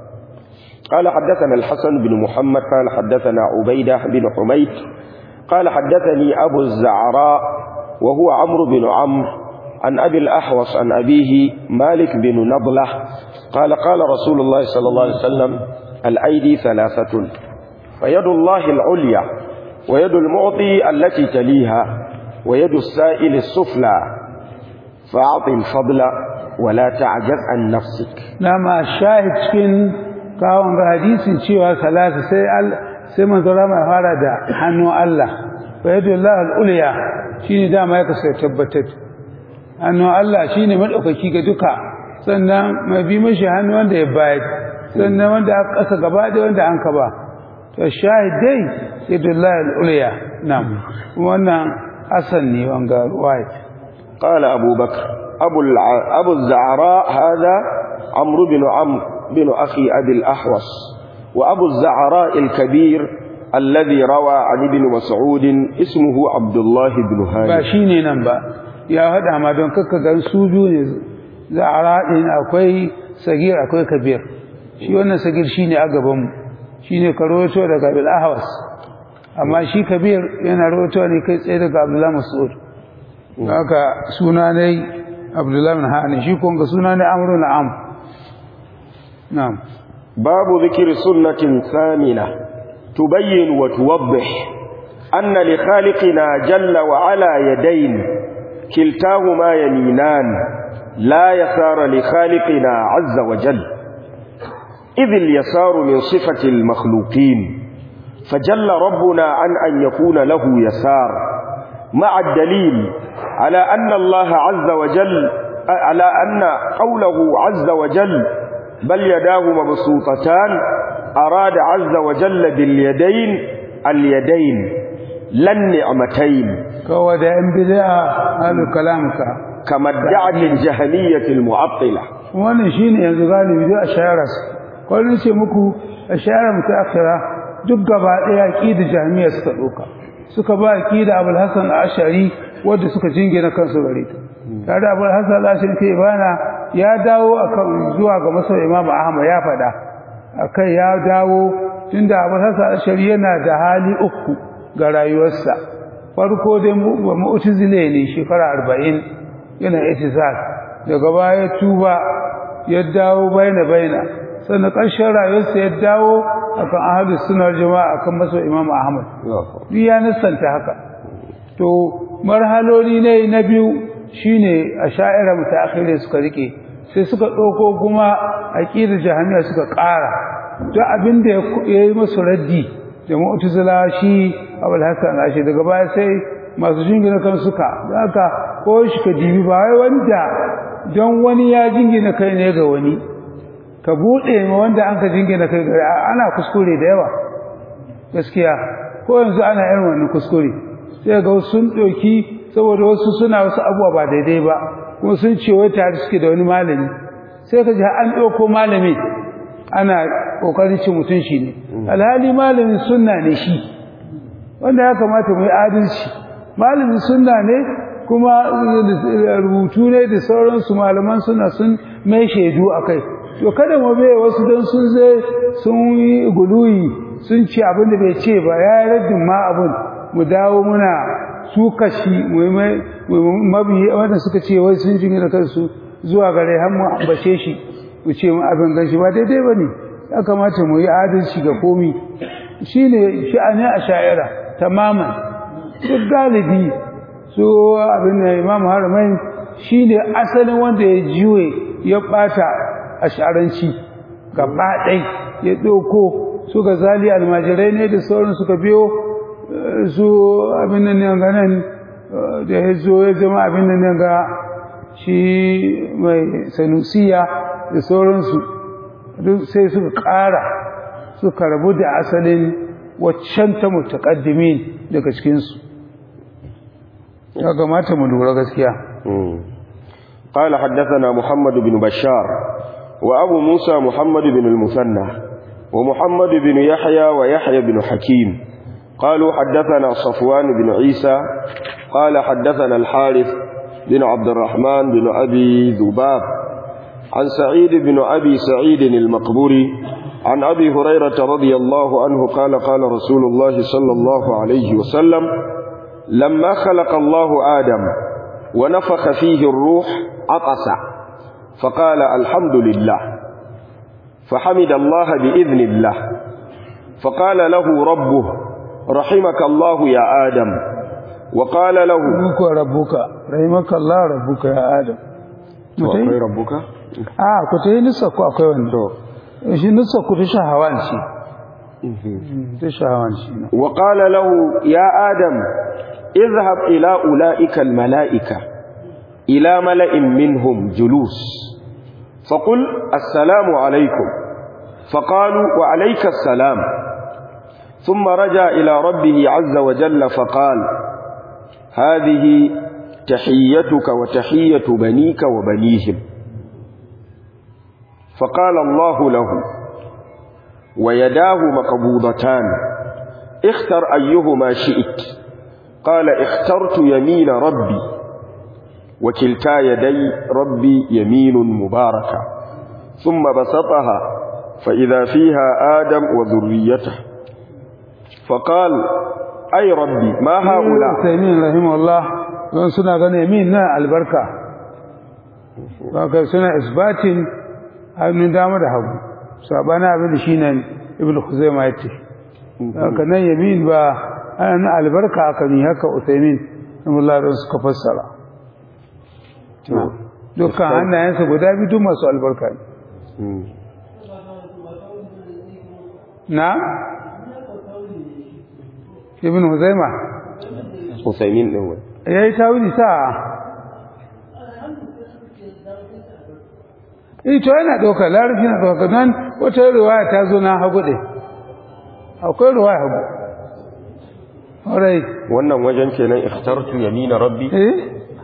قال حدثنا الحسن بن محمد قال حدثنا عبيدة بن حميد قال حدثني أبو الزعراء وهو عمرو بن عمرو عن أبي الأحوص عن أبيه مالك بن نضلة قال قال رسول الله صلى الله عليه وسلم الأيدي ثلاثة فيد الله العليا ويد المعطي التي تليها ويد السائل السفلى فأعط الفضل ولا تعجز عن نفسك nama shahid cikin kawon ga hadisin cewa salasa sai al sai manzo rama ya fara da hannun Allah fa yadullah al-ulya shine dama ya kasa tabbatar hannun Allah shine madaukaki ga duka sannan mai bi mashi hannu wanda ya bayar sannan wanda aka kasa gaba da wanda an ka ba to shahid dai yadullah al-ulya na'am wannan hasan ne wanga ruwaya قال أبو بكر أبو, الع... أبو الزعراء هذا عمرو بن عمرو بن أخي أبي الأحوص وأبو الزعراء الكبير الذي روى عن ابن مسعود اسمه عبد الله بن ba هاني shi ne nan ba ya haɗa ma don kakka gan su biyu ne za a raɗin akwai sagir akwai kabir shi wannan sagir shi ne a gabanmu shi ne ka rawato daga abil ahwas amma shi kabir yana rawato ne kai tsaye daga abdullahi mas'ud haka suna ne abdullahi bin hani shi kun ga suna ne amru na am na'am باب ذكر سنة ثامنة تبين وتوضح أن لخالقنا جل وعلا يدين كلتاهما يمينان لا يسار لخالقنا عز وجل إذ اليسار من صفة المخلوقين فجل ربنا عن أن يكون له يسار مع الدليل على أن الله عز وجل على أن قوله عز وجل بل يداه مبسوطتان أراد عز وجل باليدين اليدين لا النعمتين kawai da yan bid'a halu kalamka كما ادعت الجهمية المعطلة wannan shine yanzu galibi duk ashara kullun ce muku ashara mutaakhira duk gaba daya aqida jami'a suka doka suka ba aqida Abul Hasan Ash'ari wanda suka jingina kansu gare ta tare Abul Hasan Ash'ari ke bana ya dawo akan zuwa ga masa Imam Ahmad ya fada akai ya dawo tunda Abul Hasan Ash'ari yana da hali uku ga rayuwarsa farko dai mu'tazile ne shekara 40 yana itizal daga baya tuba ya dawo baina baina sannan ƙarshen rayuwarsa ya dawo akan ahlus sunnar jama'a akan maso Imam Ahmad duk ya nasanta haka to marhaloli ne na biyu shine asha'ira mutaakhirin suka rike sai suka ɗauko kuma aqidar jahamiya suka ƙara duk abin da ya yi masu raddi da mu'tazila shi Abul Hasan Ashi daga baya sai masu jingina kan suka haka ko shi ka dibi ba wai wanda don wani ya jingina kai ne ga wani ka bude ma wanda an ka jingina kai ga ana kuskure da yawa gaskiya ko yanzu ana irin wannan kuskure sai ga wasu sun doki saboda wasu suna wasu abubuwa ba daidai ba kuma sun ce wai tare suke da wani malami sai ka ji an ɗauko malami ana ƙoƙarin cin mutum shi ne alhali malamin sunna ne shi wanda ya kamata mu yi adalci malamin sunna ne kuma rubutu ne da sauransu malaman suna sun mai shaidu a kai to kada mu bai wasu don sun zai sun yi guluyi sun ce abin da bai ce ba ya yi raddin ma abin mu dawo muna su kashi mabiyi wanda suka ce wai sun jini da kansu zuwa gare har mu ambace shi mu ce mu abin ganshi ba daidai ba ne ya kamata mu yi adalci ga komi shi ne sha'anin a sha'ira tamaman duk galibi su abin da imam haramai shi ne asalin wanda ya jiwe ya bata ash'aranci gaba ɗai ya ɗauko suka zali almajirai ne da sauran suka biyo eh, su abin nan ne ga nan eh, da ya zo ya zama abin nan ne ga shi mai sanusiya da sauransu duk sai suka ƙara suka rabu da asalin waccan ta mutaƙaddimin daga cikinsu ya kamata mu lura gaskiya قال حدثنا محمد بن بشار وأبو موسى محمد بن المثنى ومحمد بن يحيى ويحيى بن حكيم قالوا حدثنا صفوان بن عيسى قال حدثنا الحارث بن عبد الرحمن بن أبي ذباب عن سعيد بن أبي سعيد المقبوري عن أبي هريرة رضي الله عنه قال قال رسول الله صلى الله عليه وسلم لما خلق الله آدم ونفخ فيه الروح عطس فقال الحمد لله فحمد الله بإذن الله فقال له ربه رحمك الله يا آدم وقال له Rabbuka rabbuka rahimaka Allah rabbuka ya Adam mutai akwai rabbuka a ku tayi nisa ku akwai wannan to shi nisa ku ta shahawan shi ta shahawan shi na وقال له يا آدم اذهب إلى أولئك الملائكة إلى ملأ منهم جلوس فقل السلام عليكم فقالوا وعليك السلام ثم رجع إلى ربه عز وجل فقال هذه تحيتك وتحية بنيك وبنيهم فقال الله له ويداه مقبوضتان اختر أيهما شئت قال اخترت يمين ربي وكلتا يدي ربي يمين مباركة ثم بسطها فإذا فيها آدم وذريته فقال أي ربي ما هؤلاء Taimin rahimahullah don suna gane min na albarka haka suna isbatin hannun dama da hagu sabana abin da shi nan ibn Khuzaima ya ce haka nan yamin ba ana na albarka haka ne haka Usaimin rahimahullah don suka fassara dukkan hannayensa guda biyu duk masu albarka ne na ibn Huzaima Usaimin ɗin wani ya yi tawili sa ito yana ɗaukar larabci na ɗaukar nan wata ruwaya ta zo na hagu ɗin akwai ruwaya hagu ƙwarai wannan wajen kenan ikhtartu yamina rabbi eh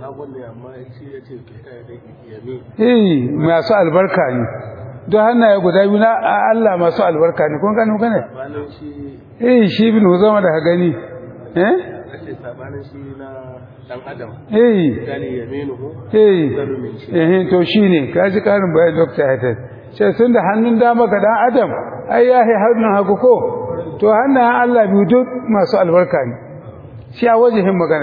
eh masu albarka ne don hannaye guda biyu na Allah masu albarka ne kun gani gane eh shi bin zama da ka gani eh sabanin shi na dan adam eh gani yaminuhu eh eh to shine kaji karin bayan doctor Hasan sai sun da hannun dama ga dan adam ai ya yi hannun hagu ko to hannayen Allah biyu duk masu albarka ne shi a wajihin magana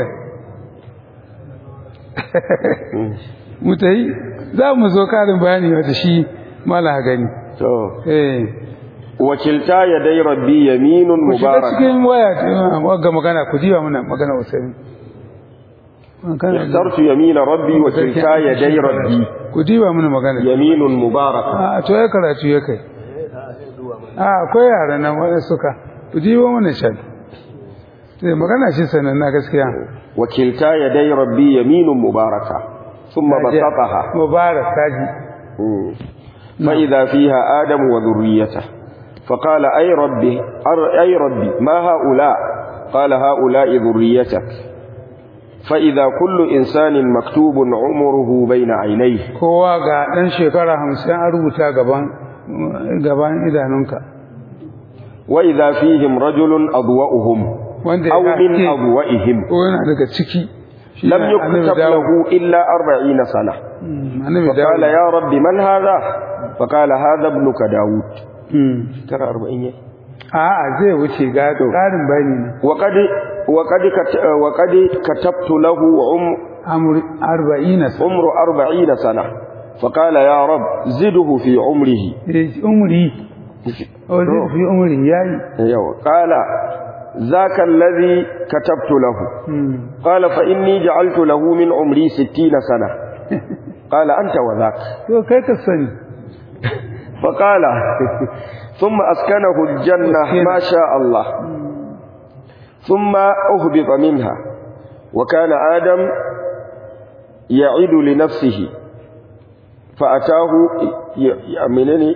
mutai za mu zo karin bayani wata shi mala gani to eh wakilta yadai rabbi yaminun ku shiga mubarak cikin waya ga magana ku jiwa mana magana usaini ikhtartu yamina rabbi wakilta yadai rabbi ku diba mana magana yaminun mubarak a to ya karatu ya kai a akwai yara nan wanda suka ku diba mana shan sai magana shi sanan na gaskiya wakilta yadai rabbi yaminun mubaraka thumma basataha mubarak kaji فإذا فيها آدم وذريته فقال أي ربي أي ربي ما هؤلاء قال هؤلاء ذريتك فإذا كل إنسان مكتوب عمره بين عينيه kowa ga dan shekara 50 an rubuta gaban gaban idanunka وإذا فيهم رجل أضوأهم wanda أو ya من haske أضوئهم ko yana daga ciki shi لم ne annabi يكتب Dawud. له إلا أربعين سنة Mm, annabi فقال Dawud. يا رب من هذا فقال هذا ابنك داود Mm. ترى أربعين a'a zai wuce ga ƙarin bayani ne وقد وقد كت- وقد كتبت له عمر amur 40 sa عمر أربعين سنة فقال يا رب زده في عمره Eh, umri o zai fi umri yayi يو. قال ذاك الذي كتبت له Mm. قال فإني جعلت له من عمري ستين سنة قال أنت وذاك to kai ka sani فقال ثم أسكنه الجنة ما شاء الله ثم أهبط منها وكان آدم يعد لنفسه فأتاه يأمنني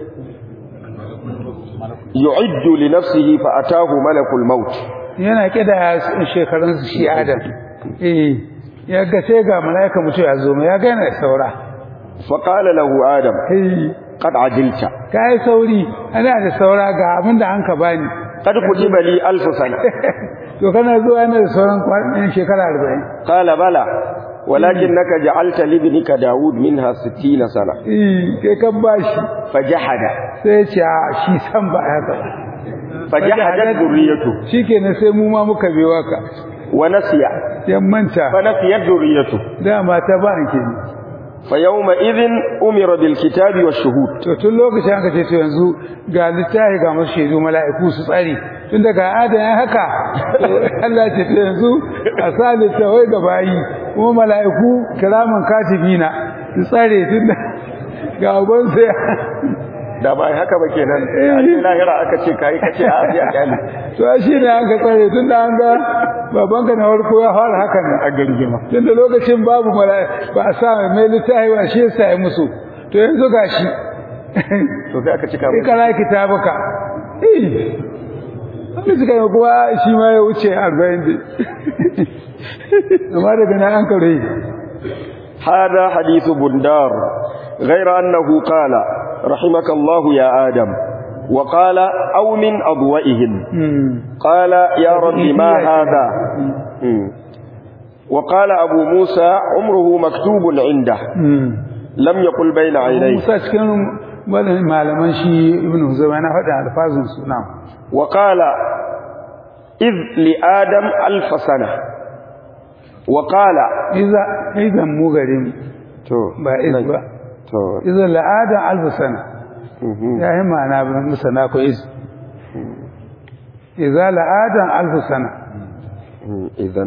يعد لنفسه فأتاه ملك الموت yana kida shekarunsu shi adam eh ya ga sai ga malaika mutu ya zo ya ga yana da saura فقال له آدم eh قد عجلت kai sauri ana da saura ga abin da an ka bani قد كتب لي ألف سنة to kana zuwa yana da sauran kwanan shekara 40 قال بلى ولكنك جعلت لابنك داود منها ستين سنة eh kai kan bashi فجحد sai ya ce a shi san ba haka ba فجحدت ذريته shikenan sai mu ma muka biyo ka ونسي yan manta فنسيت ذريته dama ta ba an ke فيومئذ أمر بالكتاب والشهود to tun lokacin aka ce to yanzu ga littafi ga masu shaidu mala'iku su tsare tun daga adam ya haka to Allah ce to yanzu a sa littafai ga bayi kuma mala'iku kiraman katibina su tsare tun da ga uban sai da ba haka ba kenan a cikin lahira aka ce kai kace a ajiya kyali to shi ne an ka tsare tun da an ga babanka na farko ya fara hakan a gargima tun da lokacin babu mala'iku ba a sa mai littafi ba shi yasa ya musu to yanzu gashi to sai aka cika sai kana kitabuka eh wanda suka yi kuwa shi ma ya wuce arba'in da amma daga nan an kare هذا حديث بندار غير أنه قال رحمك الله يا آدم وقال أو من أضوئهم قال يا رب ما هذا مم. وقال أبو موسى عمره مكتوب عنده لم يقل بين عينيه musa cikin wannan malaman shi ibn huzaima na faɗa alfazun su na وقال إذ لآدم ألف سنة وقال iza idan mu gare mu تو ba iz ba تو iza la'ada alf sana مهم. ya yi ma'ana ba musana ko iz iza la'ada alf sana إذا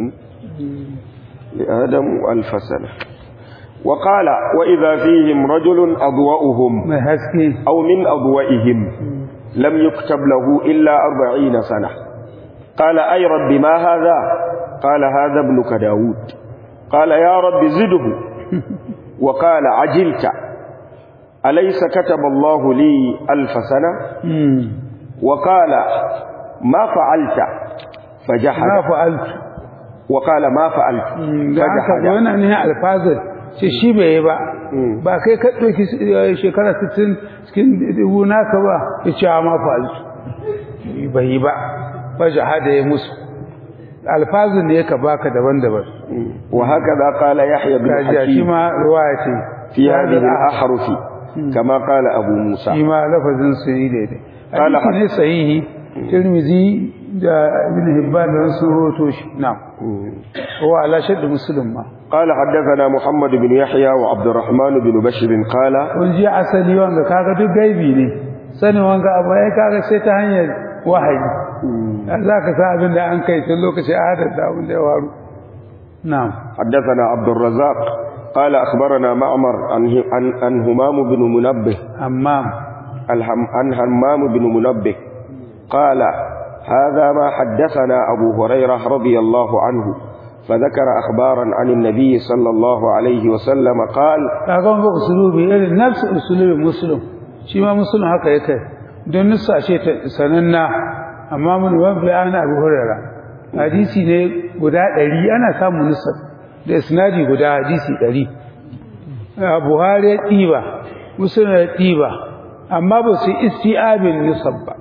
لآدم ألف سنة وقال وإذا فيهم رجل أضوأهم mai haske أو من أضوئهم لم يكتب له إلا أربعين سنة قال أي رب ما هذا قال هذا ابنك داود قال يا رب زده وقال عجلت أليس كتب الله لي ألف سنة Mm. وقال ما فعلت فجحد na fa'altu وقال ما فعلت da haka فجحد wannan ne alfazar ce shi bai yi ba Mm. ba kai ka ɗauki shekara 60 cikin dubu naka ba ya ce ma fa'altu bai yi ba ba jihada ya musu alfazin ne ka baka daban-daban وهكذا قال يحيى بن kaji shi حكيم ma ruwaya ce في هذه الأحرف كما قال أبو موسى shi ma lafazin su yi daidai Qala hadisi ne sahihi tirmizi da ibn hibban da su roto shi na'am wa ala shadd muslim ma قال حدثنا محمد بن يحيى وعبد الرحمن بن بشر قال kun ji asali wanga kaga duk gaibi ne sanin wanga abu ya kaga sai ta hanyar wahayi za ka sa abin da an kai tun lokacin adar da abin da ya waru na'am حدثنا عبد الرزاق قال أخبرنا معمر عن عن, عن همام بن منبه amma الهم عن همام بن منبه قال هذا ما حدثنا أبو هريرة رضي الله عنه فذكر أخبارا عن النبي صلى الله عليه وسلم قال kaga wanga usulubi irin nafsu usulubi muslim shi ma muslim haka yake don nusa ce ta sananna amma mun wabbi ana abu hurara hadisi ne guda ɗari ana samun nusa da isnadi guda hadisi ɗari a buhari ya ɗiba muslim ya ɗiba amma ba su isti'abin nusab ba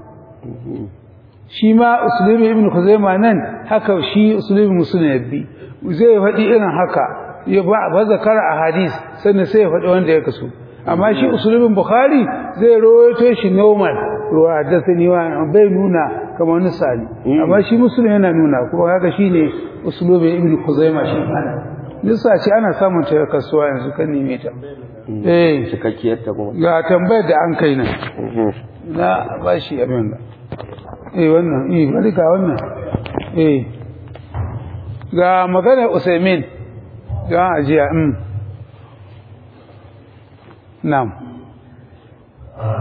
shi ma usulubi ibn khuzaima nan haka shi usulubi muslim ya bi zai faɗi irin haka ya ba ba zakara a hadis sannan sai ya faɗi wanda ya kaso amma shi usulubin bukhari zai rawaito shi normal ruwa haddathani wa bai nuna kamar nisali amma shi muslim yana nuna kuma haka shine usulubin ibn khuzaima shi ana nisa ce ana samun ta kasuwa yanzu kan neme ta eh cikakkiyar ta kuma ga tambayar da an kai nan na ba shi abin da eh wannan eh bari ga wannan eh ga maganar usaimin ga ajiya mm na'am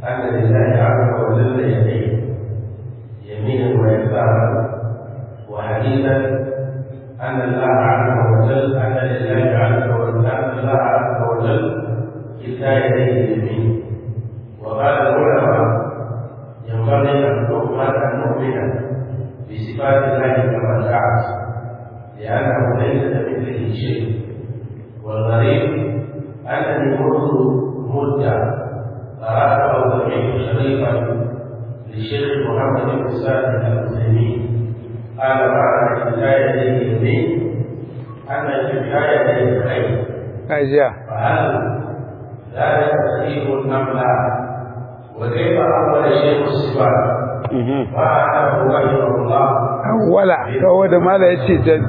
أن لله عز وجل يدين يمينا ويسارا وحديثا أن الله عز وجل أن لله عز وجل أن الله عز وجل كلا يديه يمين وقال العلماء ينبغي أن نؤمن أن نؤمن بصفات الله كما جاءت لأنه ليس كمثله شيء والغريب أنني منذ مدة قرأت أو سمعت شريفا للشيخ محمد بن سالم العثيمين قال معنى كفاية اليمين أن كفاية الخير ajiya فهل ذلك صحيح أم لا؟ وكيف أول شيء الصفات؟ وأنه رحمه الله wala kawai da mala ya ce jan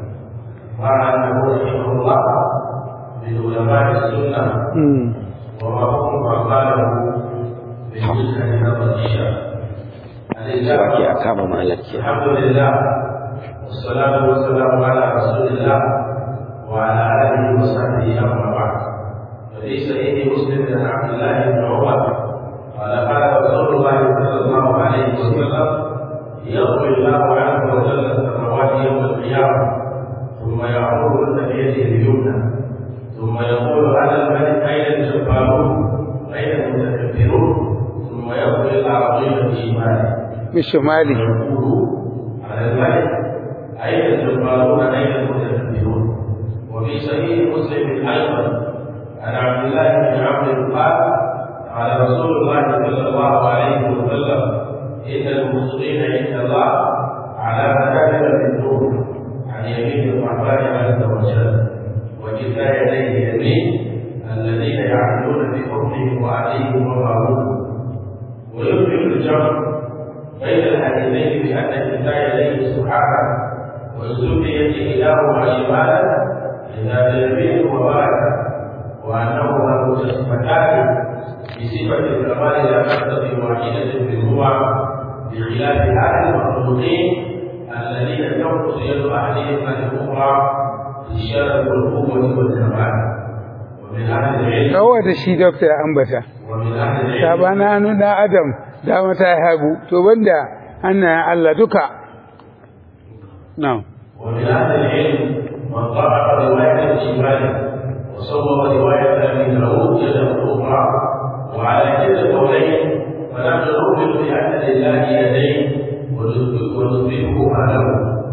وأنه رحمه الله بعلماء السنة وما هم فقاله بالجزء من نظر الشام Wake a kama malar ke. الحمد لله والصلاة والسلام على رسول الله وعلى آله وصحبه أما بعد ففي صحيح مسلم عن عبد الله بن عمر قال قال رسول الله صلى الله عليه وسلم يغفر الله عز وجل السماوات يوم القيامة ثم يعمرهن بيده اليمنى ثم يقول على الملك أين الجبارون أين المتكبرون ثم يقول العربي بشماله bishimali يقول على الملك أين الجبارون أين المتكبرون وفي صحيح مسلم أيضا عن عبد الله بن عمرو قال قال رسول الله صلى الله عليه وسلم إن المسلمين عند الله على منابر من نور عن يمين الرحمن عز وجل وكلا يديه يمين الذين يعملون بحكمهم وعليهم ومعروفهم ويمكن الجمع بين الحديثين بأن كلا يديه سبحانه وسميت إلههما شمالا إذا باليمين وبارك وأنهما مجسمتان بصفة الكمال لا تقتضي واحدة منهما بخلاف هذه المخلوقين الذين تنقص يد أحدهم عن الأخرى في الشرف والقوة والكمال ومن أهل العلم kawai da shi dokta ya ambata ومن أهل العلم sabana hannun ɗan adam dama ta yi hagu to banda hannayen Allah duka na'am ومن أهل العلم من ضعف رواية الشمال وصوب رواية أبي داود يده الأخرى وعلى كلا القولين فنحن نؤمن بأن لله يدين ونثبتهما له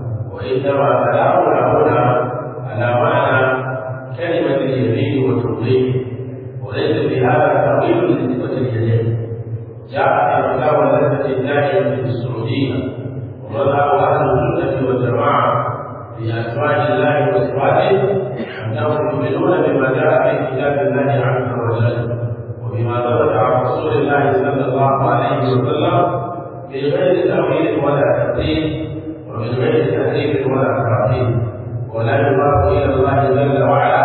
وإنما كلامنا هنا على معنى كلمة اليمين والتطبيق وليس في هذا تأويل لصفة اليدين جاء في فتاوى اللجنة الدائمة في السعودية ومذهب أهل السنة والجماعة في أسماء الله وصفاته أنهم يؤمنون بما جاء في كتاب الله عز وجل وبما ثبت عن رسول الله صلى الله عليه وسلم من غير تأويل ولا تبديل ومن غير تحريف ولا تعطيل ولا يضاف إلى الله جل وعلا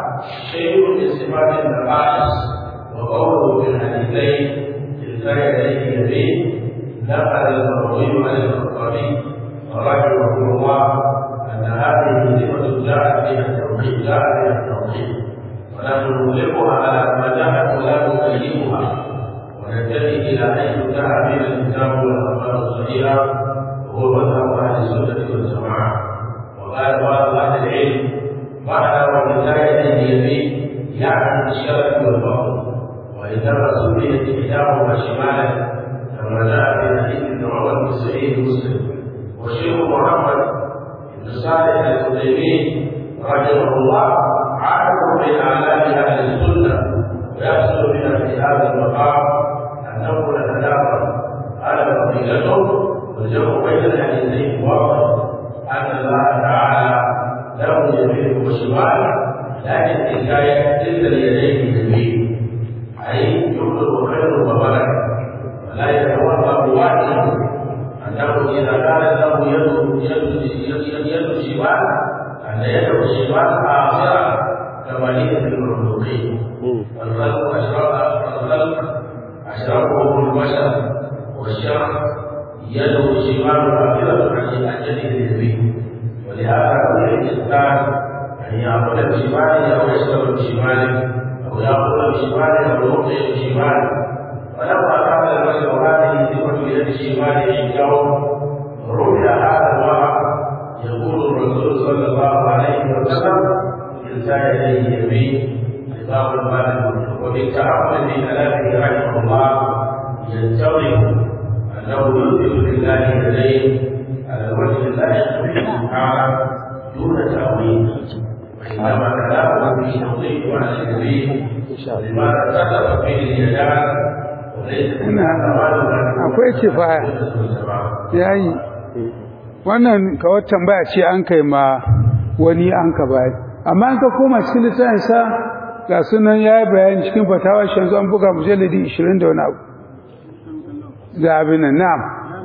شيء من صفات النقائص وقوله في الحديثين كلتا يديه يمين نقل المروي عن الخطابي رحمه الله أن هذه صفة جاءت بها التوحيد جاء بها التوحيد ونحن نطلقها على ما جاءت ولا نكيفها وننتهي إلى حيث جاء بها الكتاب والأخبار الصحيحة وهو مذهب أهل السنة والجماعة وقال بعض أهل العلم معنى ومن لا يديه يمين يعني الشرف والفضل وإنما سميت كتابها شمالا كما جاء في حديث ابن عمر في صحيح مسلم والشيخ محمد بن صالح الحديبي رحمه الله عالم من آلام أهل السنة ويحصل بنا في هذا المقام أن نقول نتناقض قال فضيلته والجمع بين الحديثين واضح أن الله تعالى له يمين وشمال لكن حكاية تلك اليدين يمين أي يطلب خير وبركة ولا يتوهم واحد أنه إذا كانت له يد يد يد يد شمال أن يده الشمال آخرة كما هي في المخلوقين والخلق أشرف الخلق أشرفهم البشر والشرع يده الشمال آخرة عن يده اليمين ولهذا كل الإنسان أن يأكل بشماله أو يشرب بشماله أو يأكل بشماله أو يعطي بشماله فلما كان الرجل هذه صفة يد الشمال عنده رؤيا هذا الورع يقول الرسول صلى الله عليه وسلم كلتا يديه يمين خطاب المال وبالتعامل في كلامه رحمه الله ينتظر انه يثبت لله يديه على الوجه لا يخفيه سبحانه دون تاويل وانما كلامه في توضيح معنى النبي لماذا كتب فيه اليدان وليس akwai kifaya yayi wannan kawai tambaya ce an kai ma wani an ka bayar amma an ka koma cikin littafin sa ga sunan yayi bayani cikin fatawa shi yanzu an buga mujalladi 20 da wani abu da abin nan na'am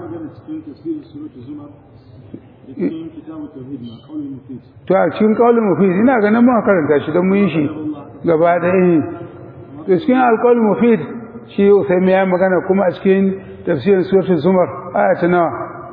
to a cikin kaulin mufid ina ganin mun karanta shi don mun yi shi gaba da eh to cikin alqaulul mufid shi Usaimi ya magana kuma a cikin tafsirin suratul zumar aya ta nawa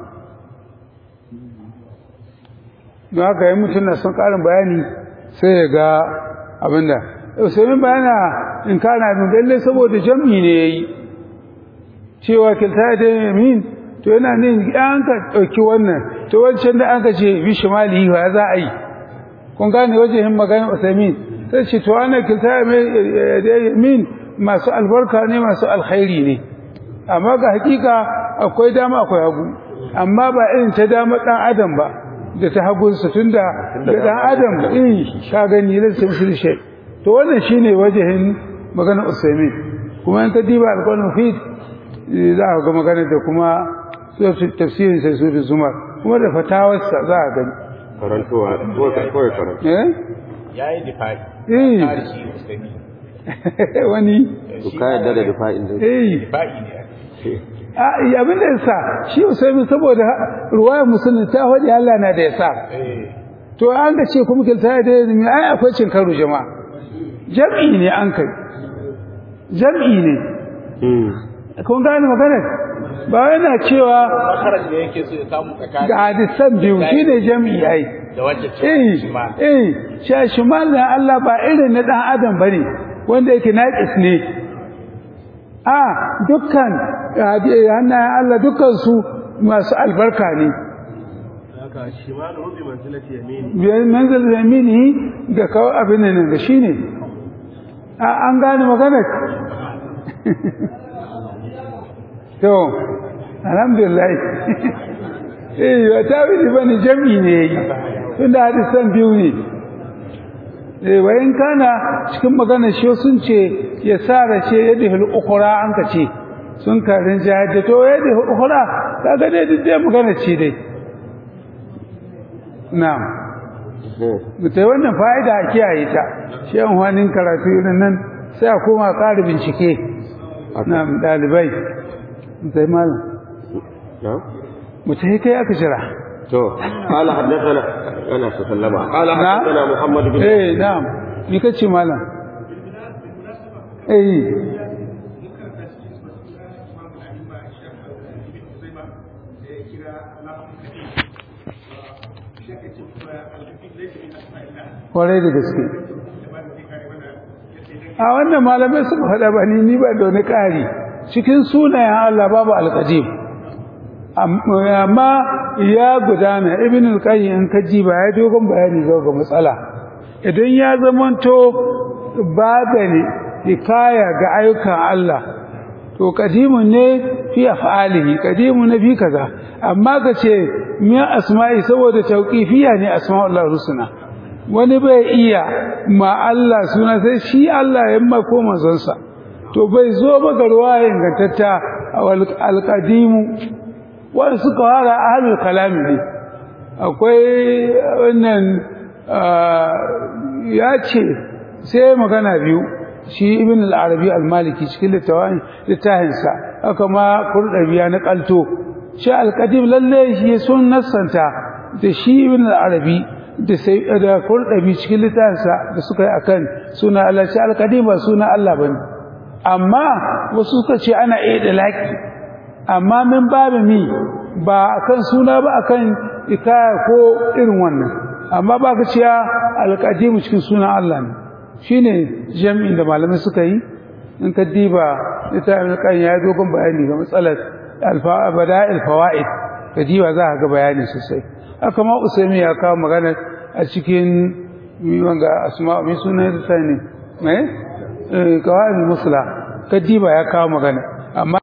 don haka yi mutum na son ƙarin bayani sai ya ga abinda Usaimi bayana in kana abin lalle saboda jam'i ne yayi cewa kilta da yamin to yana ne an ka ɗauki wannan to wancan da an ka ce bi shimali wa za a yi kun gane wajen magana Usaimi sai ce to ana kilta da yamin masu albarka ne masu alkhairi ne amma ga hakika akwai dama akwai hagu amma ba irin ta dama dan adam ba da ta hagunsa tunda da dan adam eh ka gani ne sai musul shay to wannan shine wajehin magana usaimin kuma in ka diba alqur'an fi za ka ga magana da kuma tafsirin sai sura zumar kuma da fatawarsa za ka gani karantowa ko kawai karanta eh yayi difai eh tarihi usaimin wani to ka yarda da difa'in din eh difai ne a abin da yasa shi Usaimin saboda ruwayar musulmi ta faɗi Allah na da yasa eh to an ga ce kuma kilta da mai ai akwai cin karo jama'a jam'i ne an kai jam'i ne kun gane maganar ba yana cewa makarar da yake so ya samu tsakanin ga hadisan biyu shine jam'i ai da wacce eh ce shi ma eh sha shimal na Allah ba irin na dan adam bane wanda yake naqis ne a dukkan hannayen Allah dukkan su masu albarka ne haka shimalu bi manzilati yamini biyar manzal zamini ga kawo abin nan da shine a an gane magana to alhamdulillah eh ba ta wili bane jami'i ne yayi tunda hadisan biyu ne eh wayin kana cikin magana shi sun ce ya sara ce yadda hul ukhra an ka ce sun karin jihad da to yadda hul ukhra kaga dai duk dai magana ce dai na'am mutai wannan fa'ida a kiyaye ta shi an wani karatu irin nan sai a koma ƙara bincike na'am dalibai mutai malam na'am mutai kai aka jira to qala haddathana ana sallama qala Na? haddathana muhammad bin eh na'am ni kace malam eh kwarai da gaske a wannan malamai suka faɗa ba ni ni ba da wani ƙari cikin sunayen Allah babu alƙadim amma ya gudana ibn al-qayyim in ka ji ba ya dogon bayani zo ga matsala idan ya zamanto babu ne hikaya ga ayyukan Allah to qadimun ne fi af'alihi qadimun ne fi kaza amma ka ce min asma'i saboda tauqifiya ne asma'ul husna wani bai iya ma Allah suna sai shi Allah ya mako manzonsa to bai zo ba ga ruwaya ingantatta al-qadimu wanda suka fara ahlul kalami ne akwai wannan ya ce sai magana biyu shi ibn al-arabi al-maliki cikin littafin littafinsa haka ma kurdabiya na kalto shi al-qadim lalle shi sun nassanta da shi ibn al-arabi da sai da kurdabi cikin littafinsa da suka yi akan suna Allah shi al-qadim ba suna Allah bane amma wasu suka ce ana iya da laki amma min babu mi ba akan suna ba akan ikaya ko irin wannan amma ba ka ciya alƙadimu cikin sunan Allah ne shine jami'in da malamai suka yi in ka diba littafin kan ya dogon bayani ga matsalar bada'il fawaid da diwa za ka ga bayani sosai haka ma usaimi ya kawo magana a cikin wanga asma mai suna da sani eh kawai musla kadiba ya kawo magana amma